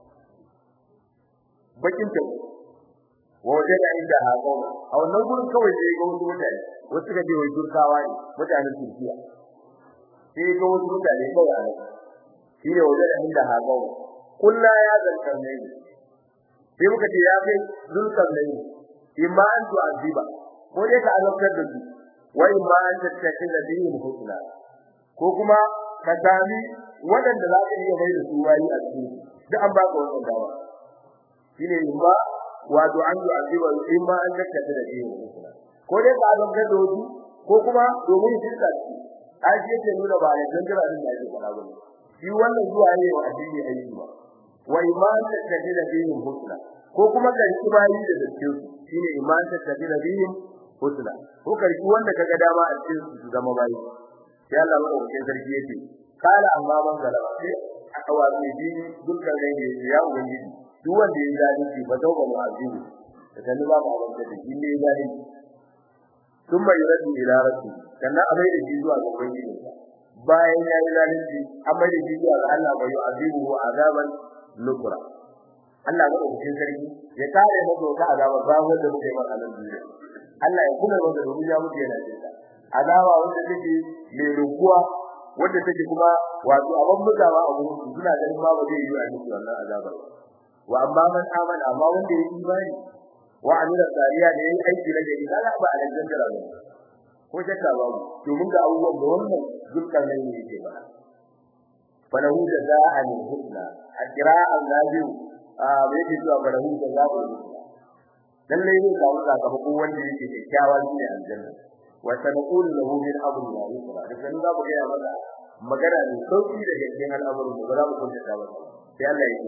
bakin ta wajen da inda haƙo a wannan gurin kawai sai ga wasu mutane wasu ga wai turkawa ne mutanen Turkiya sai ga wasu mutane kawai a nan shi ne wajen da inda haƙo kullu ya zantar ne sai muka ce ya kai zulkar ne imma an tu aziba ko dai ka azabtar da su wa imma an tattaki da dinin husna ko kuma ka sami waɗanda za ka iya mai da su wani a cikin duk an baka wannan dama shine imma wato an yi aziba in ma an dakkata da shi ko dai ba zan gado su ko kuma domin shirka ce ai shi yake nuna ba ne dangara din da yake fara bane shi wannan zuwa ne wa addini aiki ba wa iman ta tafi da dinin husna ko kuma karki bayi da dace su shine iman ta tafi da dinin husna ko karki wanda kaga dama a cikin su zama bayi sai Allah madaukakin sarki yake kala amma man galaba sai aka wato dini dukkan ne ya ubangiji duk wanda ya zalunci ba tauba mu azibu da kan ba mu abin da shi ne zalunci thumma yuradu ila rabbi kana abai da shi zuwa ga ubangiji bayan ya yi zalunci amma da shi zuwa ga Allah bai azibu wa azaban nukra Allah ga ubangiji sarki ya kare mu daga azaba ba wanda muke yi a nan duniya Allah ya kula da domin ya mutu yana jinta azaba wanda take mai rukuwa wanda take kuma wato abin mutawa a gurin su suna ganin ba zai yi a cikin wannan azabar wa amma man amana amma wanda ya imani wa amila sariya da yayi aiki na gari kaga ba a dangan da ba ko shakka ba to mun ga abubuwan da wannan dukkan nan ne yake ba falahu jazaa'an husna ajra'an nabiyu a bai ji zuwa falahu jazaa'an husna lalle ne ga wanda ka ko wanda yake kyakkyawa ne aljanna wa sanqulu lahu min amri ya yusra da kan za mu ga maka magana ne sauki daga cikin al'amuran da ba za mu kunta ba sai Allah yake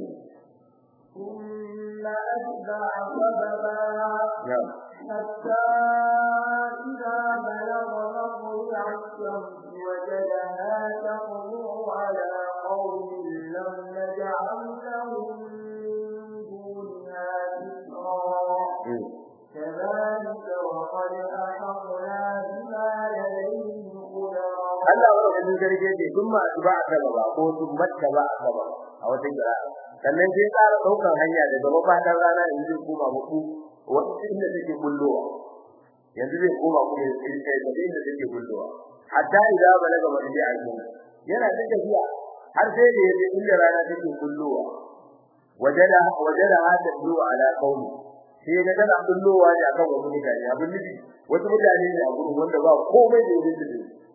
ثم أتبع سببا نعم حتى إذا بلغ مطلع الشمس وجدها تطلع على قوم لم نجعل لهم من دونها سترا كذلك وقد أحطنا بما لديه خبرا Allah wa rabbi garje ce kun ma ba a gaba ba ko sun matta ba a gaba a wata gira sannan sai tsara daukar hanya daga mafadan rana in zai koma muku wanda inda take bullowa yanzu zai koma kuma sai sai da inda take bullowa hatta idan balaga madai a cikin yana da tafiya har sai da yaje inda rana take bullowa wajada wajada hada bullowa ala qaumi sai ga tana bullowa ne akan wasu mutane abin nufi wasu mutane ne a gurin wanda ba komai da yake da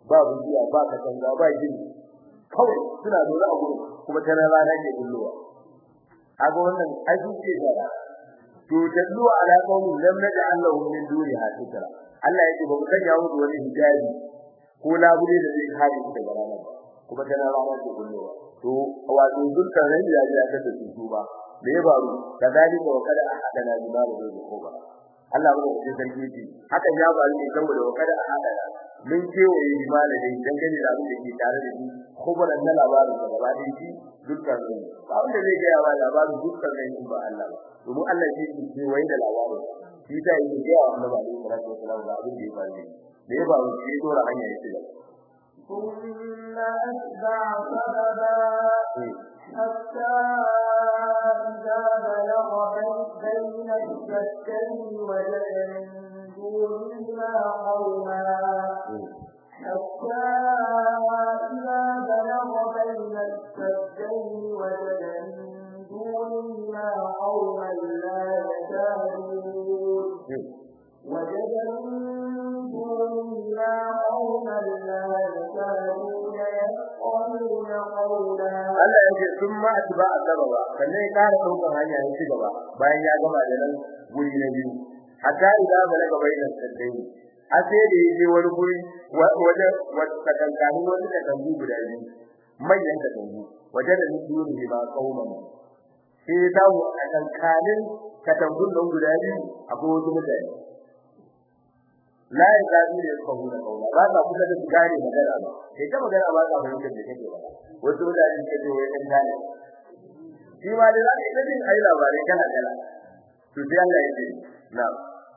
ba bujiya ba katanga ba gini kawai suna dole a gurin kuma ta rana ke bullowa kaga wannan aiki ce da to dallu ala qaumin lam naj'al lahum min duni hasitra Allah yake ba mu sanya musu wani hijabi ko labule da zai kare su daga rana kuma ta rana ke bullowa to wato dukkan ran ya ji aka da su ba me ya faru kadalika wa kada ahadana bima da ko ba Allah ba da sarki ji haka ya faru ne saboda wa kada ahadana mun kewaye limana dai dangane da abin da ke tare da shi kuburan na labarin da gaba da shi dukkan su ba wanda zai ga yawa labarin dukkan ne ba Allah ba domin Allah shi ke kewaye da labarin shi ta yi ga yawa annabi alaihi salatu wasallam da abin da ya faru da ya faru shi dora hanya ya shiga ثم أتبع سببا حتى إذا بلغ بين الشتين وجد من دونهما قوما حتى إذا بلغ بين السدين وجد من دونهما قوما لا يكادون وجد من دونهما قوما لا يكادون يفقهون قولا Allah yake sun ma atba sababa sannan ya kara daukar hanya ya ci gaba bayan ya gama da nan guri na biyu hatta idan balaga bainan saddai a sai da yaje wani guri waje wata kankani wani da kangu guda biyu manyan da kangu waje da duni ba kauman sai ya dawo a kankanin katangun nan guda biyu akwai wasu mutane la ya zabi da kawu da kaula ba ka kusa da gane magana ba sai ta magana ba ka fahimta da kake ba wasu mutane ke ce wai kan gane shi ma da zaka yi din ayi labarai kana kala to sai Allah ya ce na'am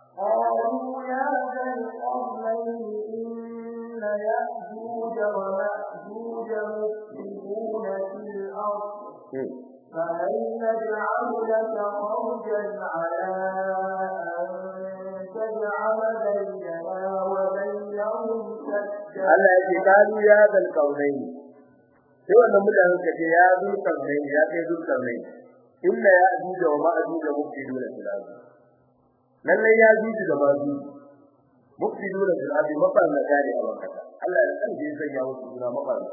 قالوا يا ذا القرنين إن يأجوج ومأجوج مفسدون في الأرض فهل نجعل لك خرجا على أن تجعل بيننا وبينهم سدا Allah ya ce kalu ya zal kaunaini sai wannan mutanen ka ce ya zul kaunaini ya kai zul kaunaini inna ya ajuja wa ma'ajuja mufsiduna fil ardi lalle ya ajuja da ma'ajuja mufsiduna fil ardi mafarna gari a wakata Allah ya san je sai ya wuce suna mafarna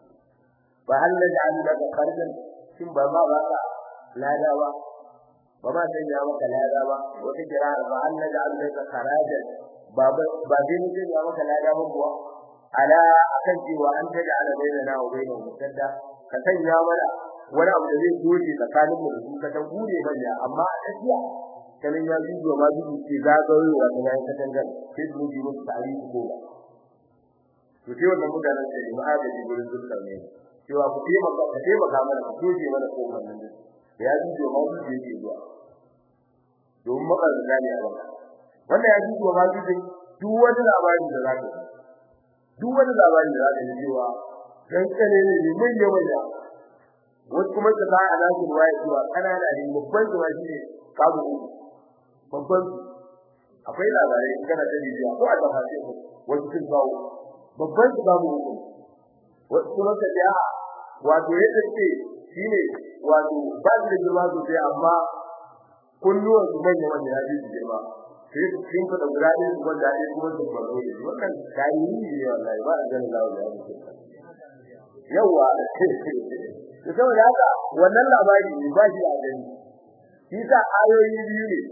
fa hal naj'al laka kharjan shin ba ma ba ka lada ba ba ma sai ya maka lada ba wata kira ba hal naj'al laka kharajan ba ba zai ne ya maka lada ba kuwa ala akan cewa an tada ala bainana wa bainahum musadda ka sanya mana wani abu da zai doje tsakanin mu da su ka dan gure manya amma a tsakiya kanin ya zuwa ma zuwa ce zagayowa ta yayin ka dangan sai su ji musu tarihi ko ba to sai wannan mutanen da ne ma'adaji gurin dukkan ne cewa ku taimaka ka taimaka mana ku doje mana ko wannan da ya zuwa ma zuwa yake zuwa domin makaranta ne a wannan wannan ya zuwa ma zuwa duk wani labari da zaka yi duk wani labari da zaka yi cewa dan kane ne mun yi wanda wasu kuma su ba a nasu ruwaya cewa kanana ne babban zuwa shi ne kabu babban akwai labarai kana da bidiyo ko a tafashi wasu sun kawo babban su babu uku wasu kuma ka ja wato yadda ce shine wato ba su da girma sosai amma kunnuwan su manya wanda ya ji girma sai su kin fada guda ɗaya su wanda ɗaya kuma su farko ne wannan tarihi ne wallahi ba a ganin lawa da yake yawa to saboda haka wannan labari ne ba shi a gani shi sa ayoyi biyu ne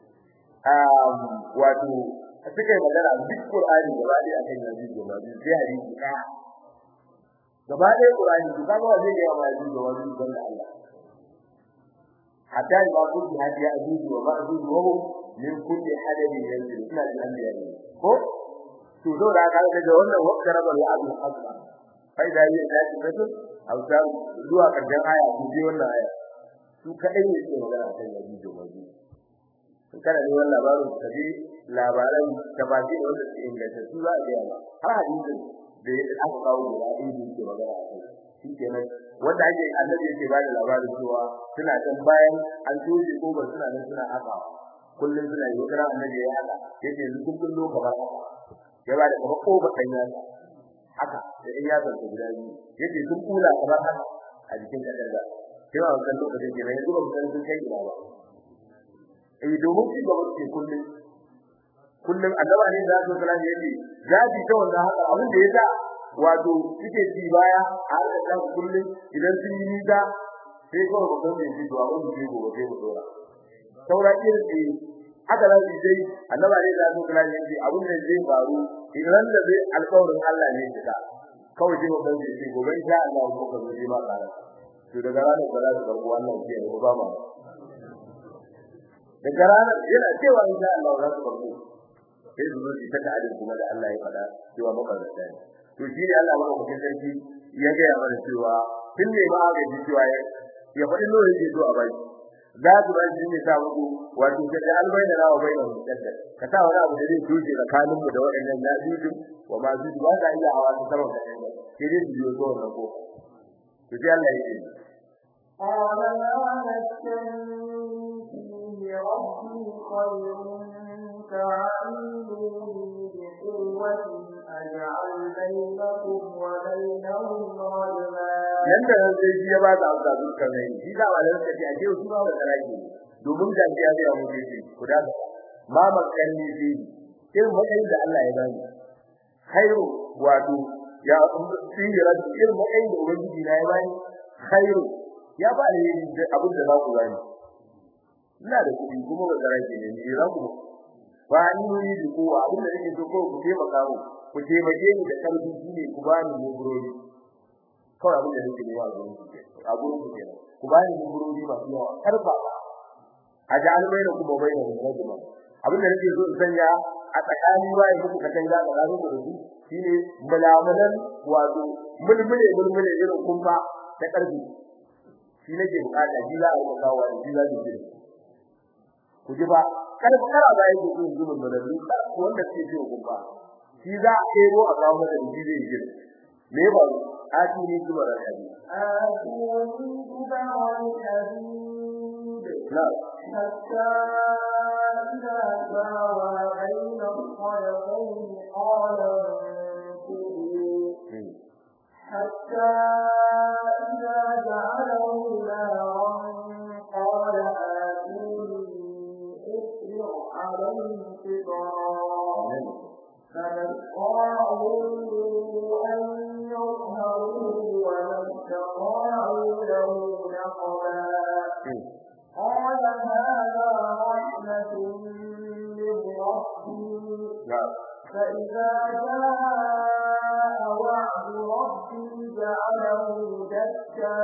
um wato suka yi magana duk Qur'ani gaba ɗaya akan yanzu gaba biyu sai hadisi ɗaya gaba ɗaya Qur'ani to kaga wa zai ga ma yanzu gaba biyu dan Allah hatta ya ku ji hadiya azuzu wa ma'zuzu wa hum min kulli hadabin yanzu ina da anbiya ne ko to zo da ka ga wannan wakka rabal abu hasba kai da yi da shi kasu hausa zuwa karshen aya ku je wannan aya su kadai ne ke magana kan yaji da waji to kana ne wannan labarin ka ji labaran da ba ji wanda su inganta su za a ga ba har hadisin da aka kawo da hadisi ke magana a kai shikenan wanda ake annabi yake bada labarin cewa suna can bayan an toje ko ba suna nan suna haka kullun suna yi kira annabi ya haka yace yanzu kun kullo kamar haka ya bada kamar ko ba dan yasa haka da in ya zanta guda biyu yace sun kula kamar haka a jikin kadanga sai wa kan lokacin ke yanzu ba san sun kai ina ba eh domin shi gaba ce kullun kullun annabi ne da sallallahu alaihi wasallam yace zabi ta wannan haka abin da yasa wato suke ci baya a har da kullum idan sun yi nisa sai kawai ba san me to abin da gobe sai mu dora saura irin da haka za su dai annaba ne da su kula ne shi abin da zai faru idan da zai alƙawarin Allah ne kika kawai sai mu san shi gobe insha Allah ko ka zo ba kara to daga ranar da za su karɓi wannan ke ne ba ma daga ranar yana cewa insha Allah za su karɓi sai su zo su ta ta'adin kuma da Allah ya faɗa cewa makarata ne to shi ne Allah madaukakin sarki ya ga ya mana cewa tun ne ba ga ji cewa ya faɗi nawa yake so a bai za su ba shi ne sa muku wato ka da albayna rawa bayna mutadda ka sa wani abu da zai doje tsakanin mu da waɗannan nazuju wa ma zuju ba za iya hawa su sama da ɗaya sai dai su biyo to wannan ko to sai Allah ya ce قال لا نستني فيه ربي خير فعلموني بقوة أجعل بينكم وبينهم رجما yanda nan sai shi ya ba da amsa dukkan ne shi da walan sai a ce su ba da rage domin da ya ga mu ce ku da ma makanni fi irin matsayin da Allah ya bani khairu wato ya fi rabbi irin matsayin da ubangiji na ya bani khairu ya ba ni abin da za ku bani ina da kuɗi kuma ba zara ke ne ni za ku ba ni ni da ko abin da nake so ko ku taimaka mu ku taimake ni da karfi shine ku bani mu burodi kawai abin da nake nema a gurin ku a gurin ku kenan ku bani mu burodi masu yawa karfa a ji an bayyana kuma bayyana da rajuma abin da nake so in sanya a tsakanin bayan muku ka canza da ranar da su shine mulamulan wato mulmule mulmule irin kumfa ta karfi shi nake bukata shi za a yi kawo da shi za su ji ku ji ba kada ku kara bayan ku sun zuba mulalu wanda suke ji kumfa shi za a kero a kawo da shi zai ji me ba ati ni zuba da hadi آتوني كبر الحديد na حتى إذا ساوى بين الصدفين قال انفذوا حتى إذا جعله نارا قال آتوني أفرغ عليه قطرا فما استطاعوا أن يظهروه وما استطاعوا له نقبا قال هذا رحمة من ربي na فإذا جاء وعد ربي جعله دكا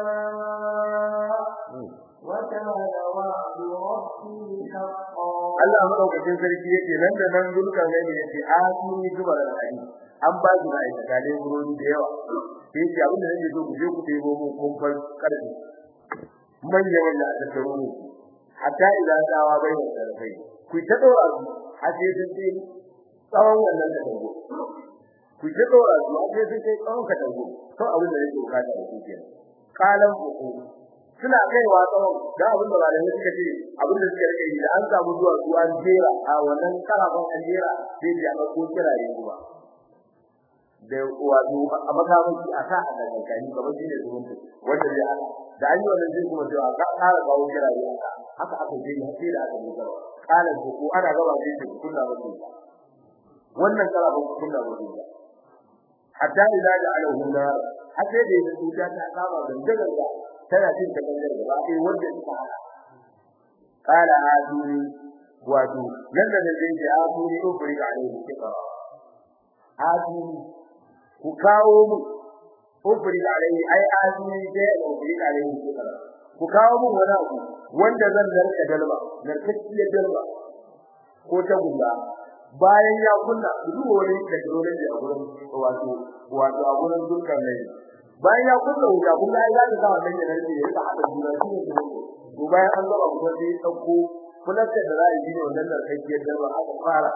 وكان وعد ربي حقا Allah madaukakin sarki yake nan da nan dukkan gani yake a ni zuba da hadi an ba shi mai tsakalin burodi da yawa sai ce abin da nake so ku je ku debo mu kumfar karfi manya manya a tattaro ne hatta idan dawa bai da sarfai ku ta dora su har sai sun ce tsawon wannan da dango ku ta dora su har sai sun ce tsawon ka dango to abin da nake bukata da ku kenan kalan uku suna kaiwa tsawon da abin da malamai suka ce abin da suka rike da an samu zuwa su an jera a wannan karafan an jera sai da aka ko kirare kuma da wato a makamanci a sa a dangantani kamar shi ne zumunci wanda zai ana da an yi wannan zai kuma cewa ka ƙara kawo kirare a haka aka je har sai da aka yi gaba kalan ko ko ana gaba sai ku kunna ba wannan karafan ku kunna ba hatta idza ja'alahu nar har sai da ya tuta ta kama dandagar da tana cin ta gangar gaba sai wanda suka hada qala haduni wato nan da zai ce haduni ko furi ga alai kika haduni ku kawo mu ko furi ga alai ai haduni sai ko furi ga alai kika ku kawo mu wani abu wanda zan narka dalba narkacciyar dalba ko ta gulla bayan ya kunna duk wani technology a gurin wato wato a gurin dukkan ne bayan ya kunna wuta kun ga ya ga wannan ne ne ya ta hada juna shi ne to bayan an gaba kuma sai dauko fulasta da zai yi wannan da kake da ba aka fara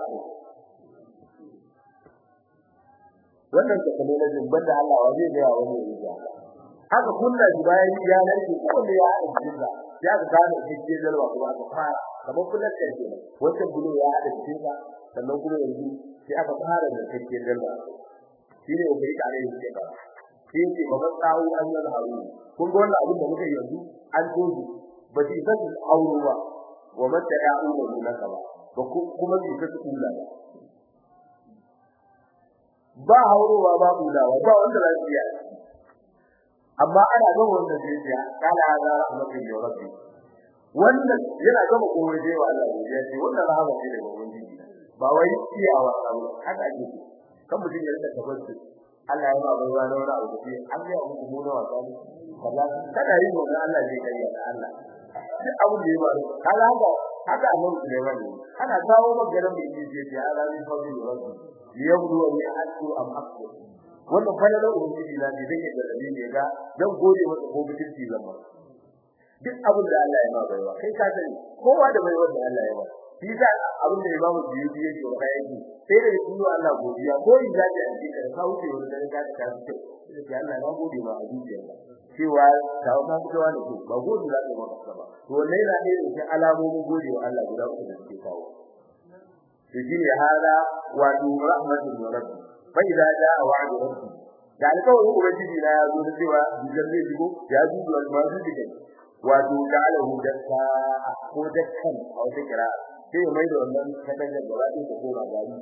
wannan technology banda Allah wa zai ga wani ne haka kunna shi bayan ya narke ko ne ya hada juna ya ga gane kake da ba kuma aka fara kamar fulasta ke wannan bulo ya hada juna sannan kuma yanzu sai aka fara da kake da ba shine ubangiji alaihi sallam sai ce ba tsawo an yi haru kun ga wannan abin da muka yanzu an tozu ba shi san auro ba wa mata ya auro ne naka ba ba kuma shi ta kula ba ba haurowa ba bulawa ba wanda za su yi amma ana ga wanda zai yi kala hada rahmatin ya rabbi wannan yana gama komai dai wa Allah ya ce wannan rahama ce daga ubangiji ba wai ciyawa abu haka ake kan mutum ya rika tabbata Allah ya ba baiwa da wani abu da an ga muku mu na wasa ne kaza kada yi wannan Allah zai kai ya Allah duk abin da ya ba kaza haka haka annabi Sulaiman ne ana kawo maganar da yake ce ya Allah ne fa zai rabbi yabdu wa ya'tu am aqu wannan fa da ubangiji na zai yi da dalili ga zan gode masa ko mutunci zan ba duk abin da Allah ya ma baiwa kai ka sani kowa da baiwa da Allah ya ba shi sa abin da Imam Biyuti yake wa yake sai da yi wa Allah godiya ko in zaji a cikin ka wuce wani da ka ta ce sai Allah na gode ma a zuciya cewa ta ka fitowa da ku ba gode za ka maka ba to ne na ne da alamomin gode wa Allah guda uku da suke kawo to shine hada wa rahmatul rabbi fa idza jaa wa'du rabbi da alƙawarin ubangiji na ya zo da cewa bijan zai shigo ya zuwa almazu dikai wato ja'alahu dakka ko dakkan a wata kira sai mai da wannan kadan da gaba ɗaya ta koma gari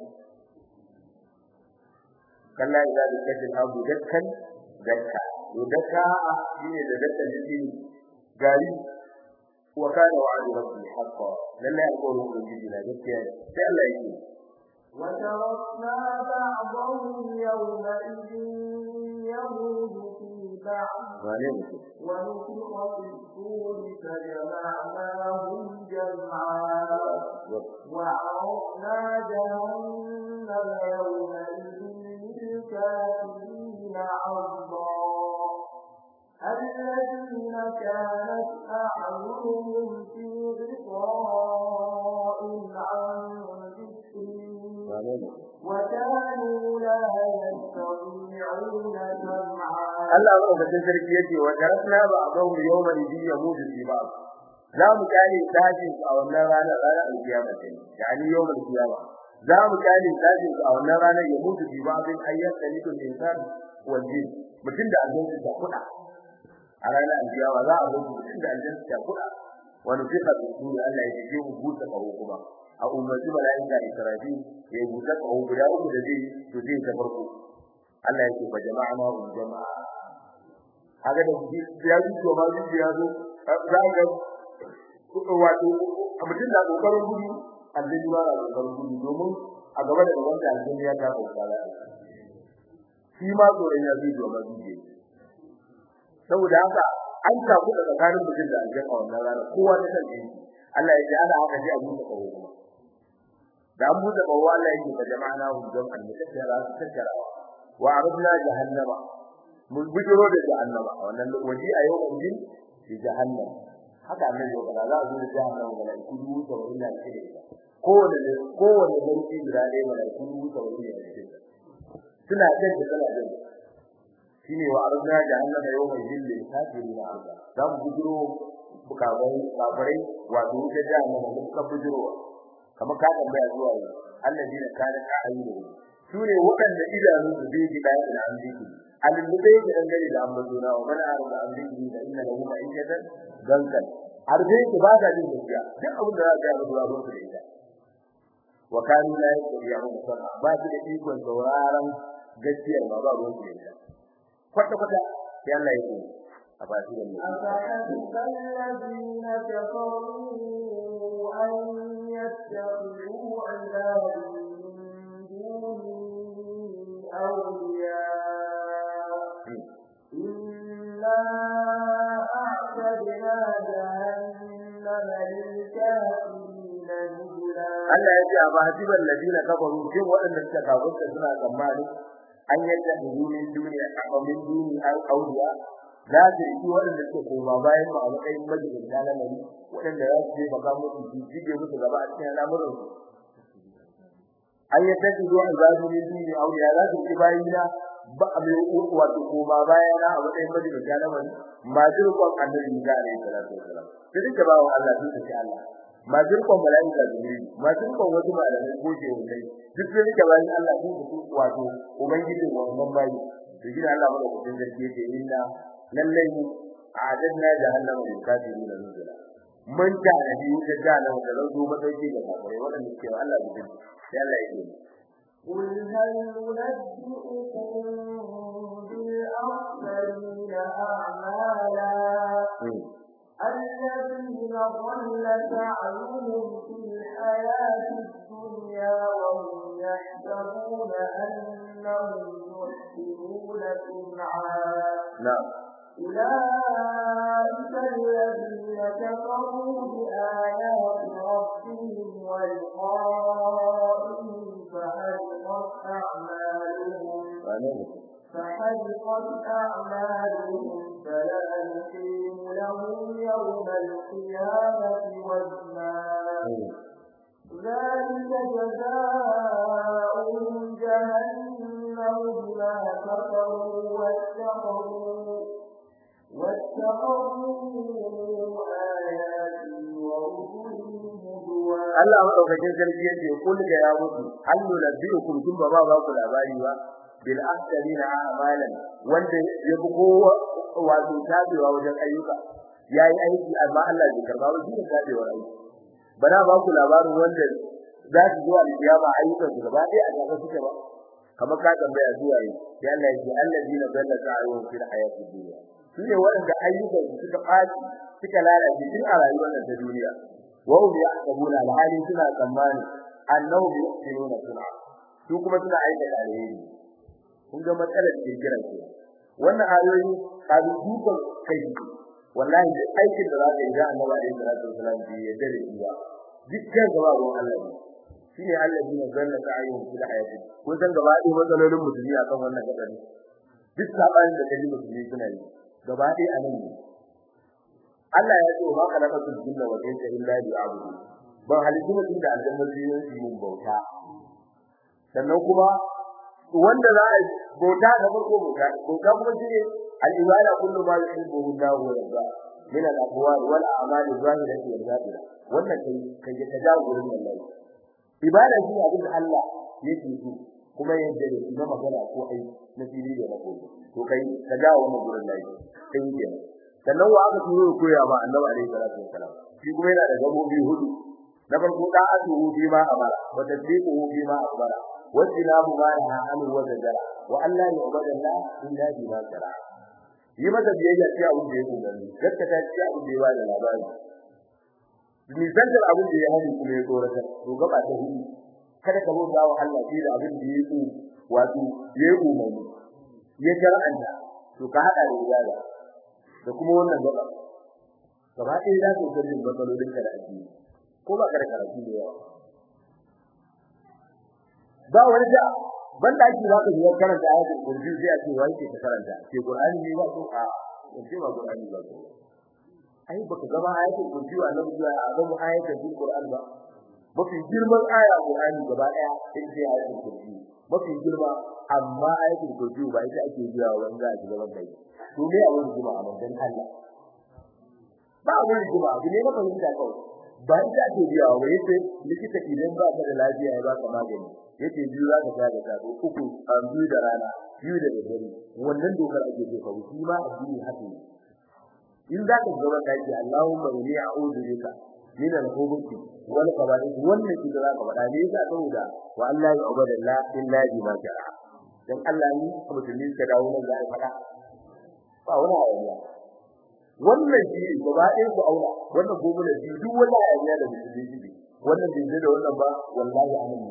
kalla idza dukkan abu dakkan dakka to dakka shine da dakkan jiki gari wa kana wa'du rabbi haqqan lalle alƙawarin ubangiji na gaskiya sai Allah yake وتركنا بعضهم يومئذ يموج في بعض ونفخ في الصور فجمعناهم جمعا وعرضنا جهنم يومئذ للكافرين عرضا الذين كانت أعينهم في غطاء عن ذكري وكانوا لا يستطيعون سمعا Allah madaukakin sarki yace wa tarafna ba'dahu yawma idhi yamudu fi ba'd za mu kare dajin a wannan ranar ranar alkiyama ce yani yawmal kiyama za mu kare dajin a wannan ranar ya mutu fi ba'din ayyat talikul insan wal jin mutum da aljanna ta kuda a ranar alkiyama za a mutu mutum da aljanna ta kuda wani fiqa da su Allah ya ce mu buta kawo kuma a ummati malaika israfil ya buta kawo guda uku da zai to zai ta farko Allah ya ce fa jama'ana hum jama'a haka da shi ya ji to ma ji ya zo za ga wato mutum da kokarin gudu aljini ba da kokarin gudu domin a gaba da gaban da aljini ya ta kokara shi ma tsoron ya ji to ma ji saboda haka an ta ku da tsakanin mutum da aljini a wannan rana kowa da kan Allah ya ji ana haka ji a mutu kawo kuma da an mutu kawo Allah ya ji fa jama'ana hum jama'an mutakkara su takkarawa wa arabna jahannama mun bujiro da jahannama a wannan waje a yau din shi jahannam haka annabi ya fara za a zo da jahannama da ku dubu da wanda ke da kowane kowane danki guda ɗaya da ku dubu da wanda ke da suna jin da kana jin shine wa arabna jahannama yau mai jilli kafirin arba za mu bujiro bukabai kafirai wato da jahannama mun ka bujiro kamar ka tambaya zuwa alladina kana ka'ayyuhu sune waɗanda idanu su zai ji bayan da an ziki alillubai da dangane da ambazuna wa man arada an ziki da inna lahu ma'ishatan gankan arbe ki ba da jin gaskiya duk abin da za ka yi ba ruwan da ita wa kanu la yaqulu sana ba shi da ikon sauraron gaskiya ba ba ruwan da ita kwata kwata sai Allah ya ce a ba shi da mu أفحسب الذين كفروا أن يتخذوا عبادي من دوني أولياء إنا أعتدنا جهنم للكافرين نزلا Allah ya ce a bahasiban ladina kafaru shin waɗanda suka kafirta suna tsammani an yadda min duniya a min duni an auliya za su yi waɗanda suka koma bayan mu a matsayin majalisa na nari waɗanda za su je baka musu su jige musu gaba a cikin al'amuran su an yadda su zuwa zazu min duni auliya za su yi bayina ba a mai wato koma bayana a matsayin majalisa na nari ma jirkon annabi ga alaihi salatu wasalam sai duka bawo Allah sun ce Allah ma zurkon malaika jibril ma zurkon wasu malamai ko je wani duk da yake bayan Allah sun ku wato ubangiji wannan bayi to gida Allah mana kudin zargi yake inna lallai a'adna jahannama lil kafirin nuzula mun ta da biyu da jahannama da zo matsayi da kafirai wannan ke Allah bidin sai Allah yake قل هل ننبئكم بالأخسرين أعمالا الذين ضل سعيهم في الحياة الدنيا وهم يحسبون أنهم يحسنون صنعا نعم أولئك الذين كفروا بآيات ربهم ولقائه فحبطت أعمالهم فحبطت أعمالهم فلا نقيم لهم يوم القيامة وزنا ذلك جزاؤهم جهنم بما كفروا واتقوا واتقوا آياتي ورسلي هدوا Allah madaukakin sarki yace kul ga ya mutu allu nabiyukum kun ba ba ku labari ba bil ahsanina a'malan wanda ya fi kowa wato tabewa wajen ayyuka yayi aiki amma Allah bai karba ba shi ne tabewar aiki bana ba ku labarin wanda za su zuwa kiyama ayyukan su gaba ɗaya a gaba suke ba kamar ka tambaya zuwa yi sai Allah ya ce allazina dalla sa'yuhum fil hayatid dunya shine wanda ayyukan su suka ɓaci suka lalace tun a rayuwar ta duniya wa hum yahsabuna al-hali suna tsammani annahum yuhsinuna sun'a su kuma suna aikata alheri kun ga matsalar da kira ce wannan ayoyi kabi dukan kai wallahi da aikin da zaka yi da Annabi alaihi salatu wasallam bi yadda da iya dukkan gaba ga Allah ne shine allazi ne zanna ta'ayyun fil hayati kun san gaba ɗaya matsalolin musulmi akan wannan gadari duk sabanin da kaji musulmi suna yi gaba ɗaya a nan ne Allah ya ce ma kana kasul jinna wa insa illa bi abudu ban halittu mutum da aljanna biyu su yin bauta sannan kuma wanda za a bauta da farko bauta bauta kuma shine al-ibada kullu ma yuhibbu Allah wa yarda min al-aqwal wal a'mal az-zahirati wal batina wannan kai kai ka jawo gurin Allah ibada shi abin da Allah yake so kuma yadda da shi na magana ko ai na fili da rako to kai ka jawo wannan gurin Allah kai kenan sannan wa aka turo koya ma Annabi alaihi salatu wassalam shi kuma yana da gabobi hudu na farko da atuhu fi ma amara wa tasdiquhu fi ma akhbara wa tinabu ma naha anhu wa zajara wa alla yu'badu Allah illa bi ma shara yi mata biyayya ce abin da yake gani gaskata ce abin da ya bada labari ni zantar abin da ya hani kuma ya tsorata to gaba ta hudu kada ka bauta wa Allah shi da abin da yake wato yayi umarni ya shar'anta to ka hada da ibada da kuma wannan gaba gaba ɗaya za ka gani matsalolin ka da addini ko ba ka da karatu da yawa ba wani da ban da ake zaka yi karanta ayatul kursi sai a ce wai ke karanta ke qur'ani ne ba ko a ce ba qur'ani ba ko ai baka gaba ayatul kursi wa nan zuwa a ga ayatul qur'an ba mafi girman aya qur'ani gaba daya ita ce ayatul kursi mafi girma amma ayatul kursi ba ita ake jira wanda a gaban kai to me abun jima a dan Allah ba abun jima abu ne na fahimta kawai ba ita ake jira wa yace likita idan ba ka da lafiya ya ba ka magani yace biyu za ka ga da ta uku a biyu da rana biyu da dare wannan dokar ake so ka wuce ma addini haka ne in za ka gaba ka ce Allahumma inni a'udhu bika min al-khubuthi wal khaba'ith wannan shi da za ka faɗa ne yasa saboda wa Allah ya ubada la illa bi ma jara dan Allah ni musulmi ka dawo nan za a faɗa ba wani ayyawa wannan shi gaba ɗaya ku aura wannan gobe da duk wani ayyawa da musulmi shi wannan bai da wannan ba wallahi amin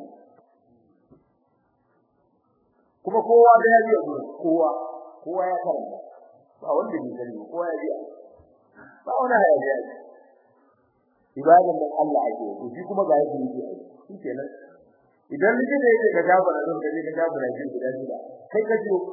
kuma kowa da ya biya kowa kowa ya karanta ba wanda bai sani kowa ya biya ba wani hayaniya ne ibadan nan Allah ake yi shi kuma ga yake yi shi kenan idan likita yake ka gabara don kaje ka gabara shi guda shida kai ka jiyo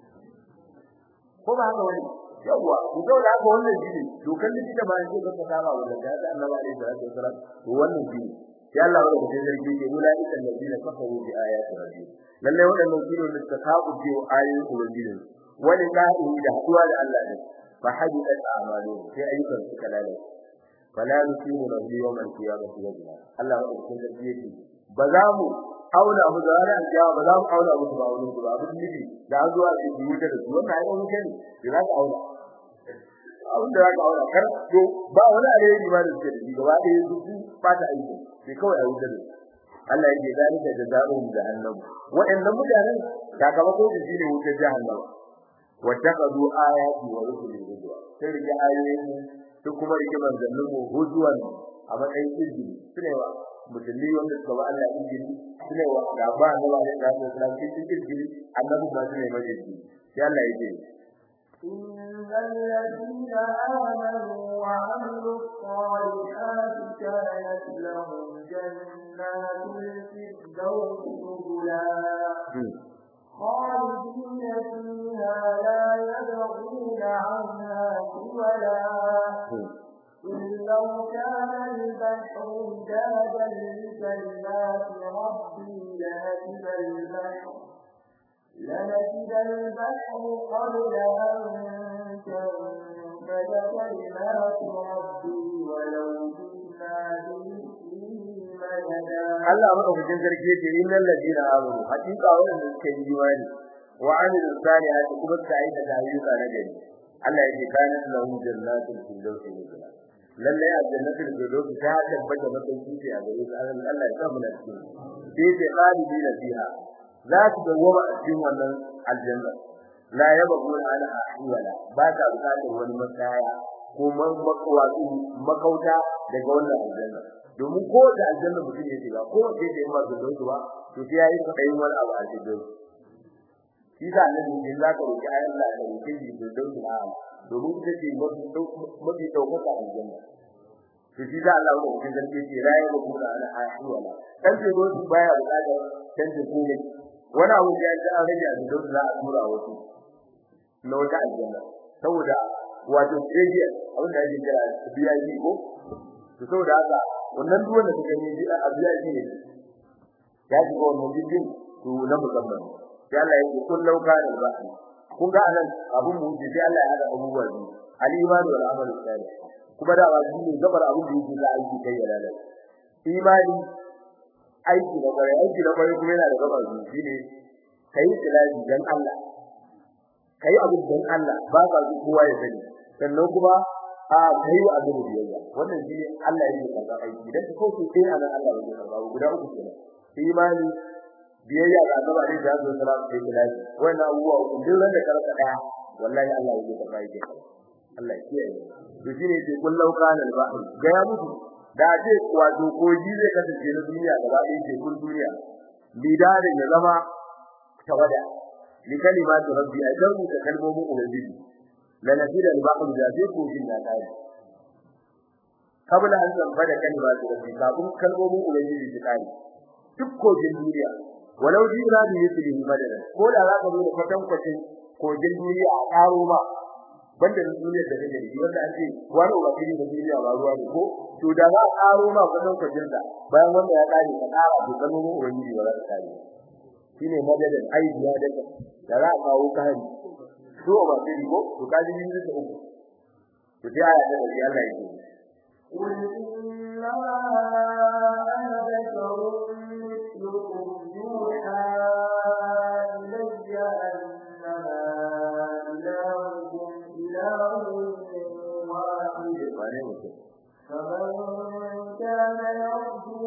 ko ba haka wani yawa ku da haka wannan shi ne dokan likita ba yake ka saba wannan da Allah alaihi salatu wasalam to wannan shi ne sai Allah ya rubuta zargi ke nuna ita ladina kafaru bi ayati rabbi lalle wadannan shi ne da suka kafu ce ayoyin ubangiji wani ka'i da haduwa da Allah ne fa hadidat a'malu sai ayyukan suka lalace fala nusimu lahu yawmal qiyamati wajha Allah ya rubuta zargi yake ba za mu auna mu da ranar kiyama ba za mu auna mu ba wani ba abin nufi da an zuwa ce biyu da su wannan ayyukan muke ne da za ka auna abin da za ka auna kar to ba wani alheri ba da suke da shi gaba ɗaya su ba ta aiki sai kawai a wuce da Allah yake zalika jazaohum jahannam wa'annan mutanen sakamako da shine wutar jahannam wattaqadu ayati wa rusuli hujwa sai rike ayoyin su kuma rike manzannin mu hujwan a matsayin izini sune wa musulmi wanda suka ba Allah izini sune wa da ba da ba da da da cikin izini annabi ba sune mai izini sai Allah yake إن الذين آمنوا وعملوا الصالحات كانت لهم جنات الفردوس نزلا خالدين فيها لا يبغون عنها حولا إن لو كان البحر مدادا لكلمات ربي لنفد البحر لنفد البحر قبل أن تنفد كلمات ربي ولو جئنا بمثله مددا Allah madaukakin sarki yace innal ladina amanu hakika wanda suka yi imani wa amilus salihati kuma suka yi da ayyuka na gari Allah yake kana lahum jannatul firdaus nuzula lalle a jannatul firdaus ta tabbata matsayin ce a gare su Allah ya sa mu na cikin sai ce khalidina fiha za su dawoma a cikin wannan aljanna la yabghuna ala ahwala ba ta bukatar wani matsaya ko makwatsu makauta daga wannan aljanna domin ko da aljanna mutum ya shiga ko da yake in ba da dauki ba to sai yayi kadayin wani abu a cikin shi da annabi din za ka roki ayan Allah da roki shi da dauki na domin ita ce mafi mafi daukaka aljanna to shi da Allah ko cikin zargi ce rayi da kuma ana ahwala dan ce go su baya bukatar dan ce ko wani abu da ya ji an rage a cikin za a tura wasu na wata aljanna saboda wato jeje abin da ake kira biyaji ko to saboda haka wannan duk wanda kake ne a biyaji ne ya ji wannan bidin to na musamman sai Allah ya ce kun lauka da ba kun ga anan abun mu ji sai Allah ya hada abubuwa biyu al-iman wal amal salih kuma da ba shi ne gabar abun da yake da aiki kai ya lalace imani aiki da bare aiki da bare kuma yana da gabar biyu shine kai tilaji dan Allah kai abin dan Allah ba ka ji kowa ya sani sannan kuma a kai wa abin biyayya wannan shi Allah ya yi kaza aiki idan ka kauce sai anan Allah ya karba guda uku kenan imani biyayya ga Allah ne da Allah sallallahu alaihi wasallam wannan abubuwa uku duk wanda ka rasa daya wallahi Allah ya karba aiki Allah ya kiyaye to shine ce kullau kana al-bahr ga ya mutu da ce wato koji zai kasance na duniya gaba ɗaya ce kun duniya bidarin ya zama tawada لكلمات ربي أجروا تكلمه أولئك لنفيد البحر جازيك في النتائج قبل أن تنفذ كلمات ربي كابون كلمه أولئك تكاري تبكو جندوريا ولو جئنا بمثله مددا قول على قبول فتن فتن kogin duniya a karo ba banda da duniyar da take da wanda ake wani wakili da duniya ba ruwa ne ko to da za a karo ma kudin kogin da bayan wanda ya kare ka kara to kalmomin ubangiji ba za ta kare shine madadin aidiya da da za a kawo kari so ba sai ko to kaji yin da uku to sai aya da Allah yake قل إنما أنا بشر مثلكم يوحى إلي أنما إلهكم إله واحد wane mutum فمن كان يرجو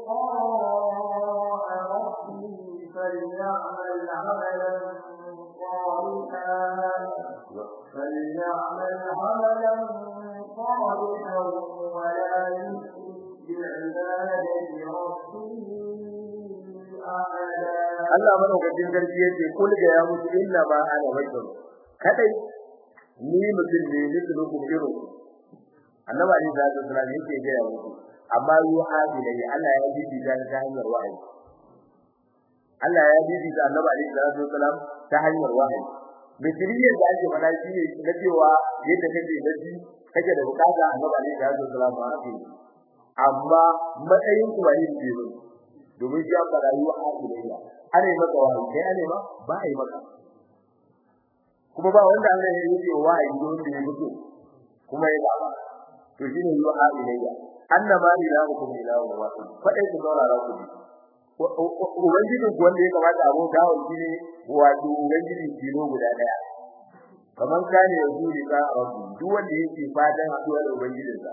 لقاء ربه فليعمل عملا صالحا فليعمل عملا صالحا ولا يشرك بعبادة ربه أحدا Allah madaukakin sarki yace kul ga ya musu inna ma ana bashar kadai ni mutum ne mislukum irin annabi ali sallallahu alaihi wasallam yake ga ya musu amma yuhadi ne Allah ya bibi da ta hanyar wahayi Allah ya bibi da annabi ali sallallahu alaihi wasallam ta hanyar wahayi misriyar da ake fada shi ne na cewa yadda kake da shi kake da bukata annabi ali sallallahu alaihi wasallam ba haka amma matsayin ku wani ne domin shi aka rayuwa a duniya ana yi maka wahayi kai ana ma ba a yi maka kuma ba wanda Allah ya yi wa wahayi don da ya mutu kuma ya ba to shine yi wa ilayya annama ilahukum ilahu wahid fadai ku saurara ku ubangijin ku wanda ya kamata a bauta wa shi ne wato ubangijin kilo guda daya kaman kane ya zuri ka rabbi duk wanda yake fatan haduwa da ubangijinsa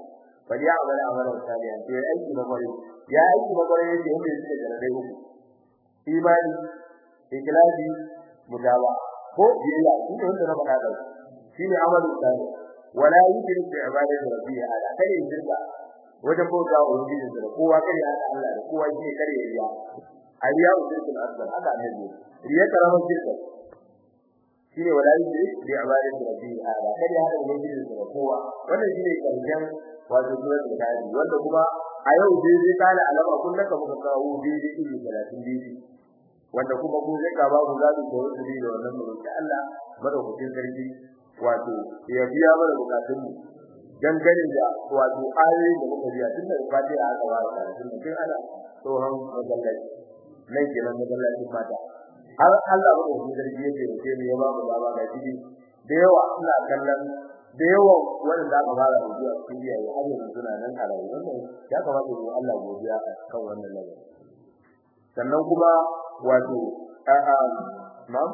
bal ya amala amalan salihan to ya aiki na kwarai ya aiki na kwarai yake wanda yake da dai uku imani ikhlasi mutawa ko biyayya shi ne wanda na faɗa da shi ne amalu salih wala yushrik bi ibadati rabbih ala kai shirka wajen bauta wa ubangiji da kowa kai ya Allah da kowa shi kare ya ayya usul asbar haka ne riya karama shirka shine wala yushrik bi ibadati rabbih ala kai ya hada ubangiji da kowa wannan shine karshen wato suratul kahfi wanda kuma a yau dai zai kala alama kullum ka muka kawo daidai iri 30 daidai wanda kuma ko zai ka babu zabi ko wani da wannan mu da Allah madaukakin sarki wato ya biya mana bukatun mu dan ganin da wato ayoyin da muka biya tun da fatiha aka fara karatun mu kin ana tsohon masallaci nan kenan masallacin mata har Allah madaukakin sarki ya ce sai mu ya ba mu dama ga shi da yawa ina kallon da yawan wanda aka fara rubuwa cikin iyaye har yanzu suna nan a rayuwa wannan ya kamata mu Allah godiya kan wannan lamarin sannan kuma wato a'a na'am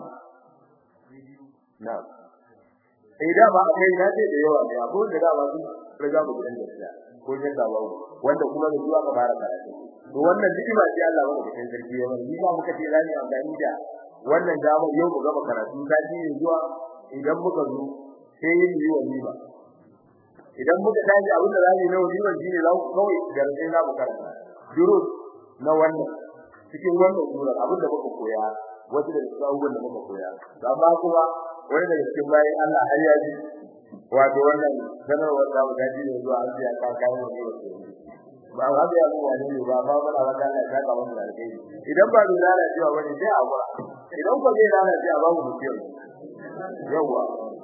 na'am eh da ba kai na ce da yawa ne abu da da ba su riga mu gidan gaskiya ko jin da babu wanda kuma da zuwa ka fara karatu to wannan ni'ima ce Allah ba da sarki ya ni ba muka ce rani amfani da wannan dama yau mu gaba karatu ta ji zuwa idan muka zo sai yin yi wa ni'ima idan muka tashi abin da zamu yi na wani shine za ku kawai garbe za mu karanta durus na wannan cikin wannan sura abinda muka koya wasu da cikin abubuwan da muka koya amma kuma wani daga cikin bayan Allah har ya ji wato wannan sanarwar da mu gaji ne zuwa an ya ka kawo ne ba ba ga ya mu wani ne ba ba ba wanda Allah ya ka wannan alheri idan ba dole da cewa wani sai a gura idan ko zai lana sai a ba mu mutum yawa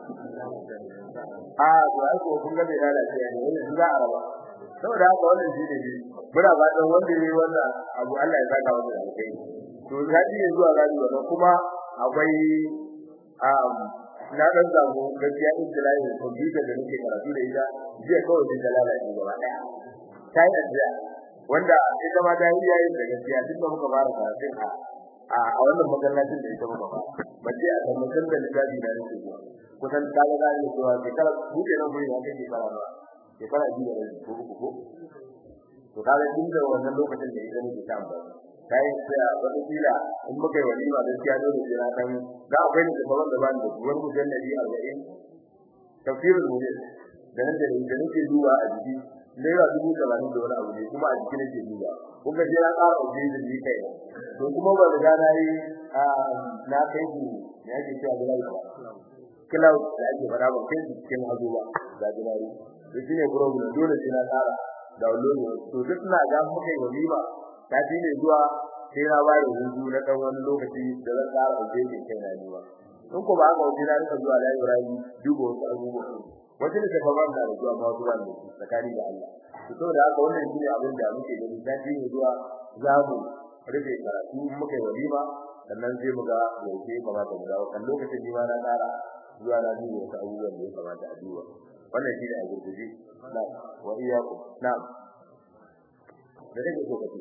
a to ai ko kun ga bai lalace ne wannan za a raba saboda haka wannan shi ne muna fatan wanda yayi wannan abu Allah ya saka masa alkai to zai yi zuwa gani wannan kuma akwai um na dan zamu gaskiya in da layin computer da nake karatu da ita jiya kawai din dalala ne gaba daya sai da wanda ita ma ta yi yayin da gaskiya tun da muka fara karatun a a wannan masallacin da ita muka fara bace a kan mutum da lissafi da nake zuwa kusan ta ga da ni cewa shekara buɗe nan gurin ya kai shekara ba shekara biyu da ko uku ko to kaga tun da wannan lokacin da ita nake ta amfani kai sai wata kila in muka yi walima gaskiya dole sai na dan da akwai ne da wanda ban da wani mujalladi 40 tafsirul mujallad da nan da da nake duba a jiki naira dubu talatin da wani abu ne kuma a jiki nake duba kun ga sai na ƙara uje da ni kai to kuma ba da na yi na kai ku ne ake cewa da lafiya cloud da ake fara ba kai cikin hazo ba da dinari to shine problem dole sai na ƙara download to duk na ga muka yi walima ta ji ne zuwa sai na ba da hudu na dan wani lokaci da zan ƙara ujeje kai na ni ba in ko ba haka wajen na rika zuwa library duba wasu abubuwa wajen da kafa ban da zuwa ma zuwa ne tsakani da Allah to saboda haka wannan shine abin da muke gani ta ji ne zuwa za mu rufe karatu muka yi walima sannan sai mu ga yaushe ya kamata mu dawo kan lokacin ni ma na ƙara zuwa na duba wasu abubuwan da ya kamata a duba wannan shine a gurguje na wa iyyakum na'am da rage so kace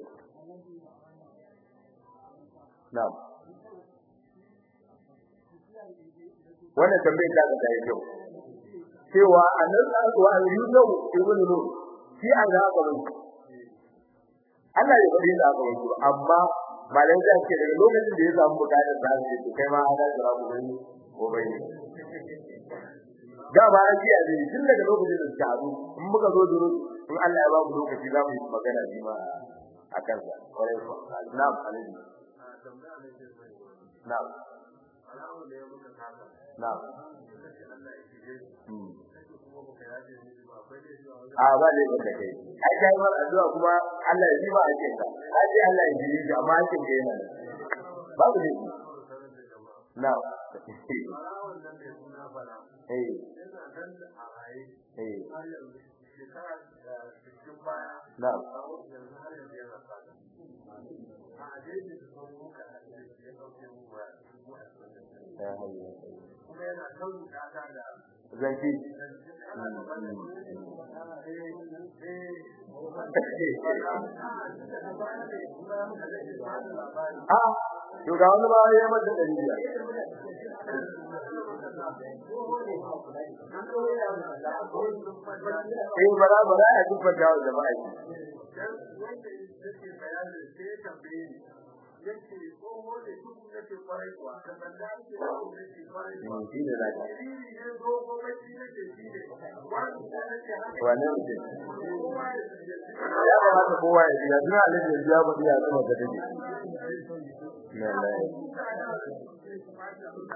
na'am wannan tambayar da ka tayi kyau cewa annan wa ayyuhu ibn nur shi an ga ba Allah ya bari da aka wuce amma malan da ke daga lokacin da ya samu bukatar da shi to kai ma ana jira ku bane ko bane da ba an ji a ne tun daga lokacin da suka haɗu in muka zo duro in Allah ya ba mu lokaci za mu yi magana bi ma a kansa kwarai ko na'am alaihi na'am na'am a ba ne ba kai ai kai mar addu'a kuma Allah ya ji ba ake ka ai Allah ya ji amma ake ga yana ba ne na'am eh eh na'am zanki a to ga wani ba ya mata da riya eh bara bara a duk fata wa jama'a wanda yake bayanin sai ya tambaye ni yake tsoho ne duk yake kwarai kuwa da banda yake tsoho yake kwarai kuwa shi ne zaka Dalili ne dogo bacci nake shi ne wanda nake haka wane mutum kowa ya tsaye ya kamata kowa ya ji yanzu alaji yanzu ya faɗi ya zama ga take na lai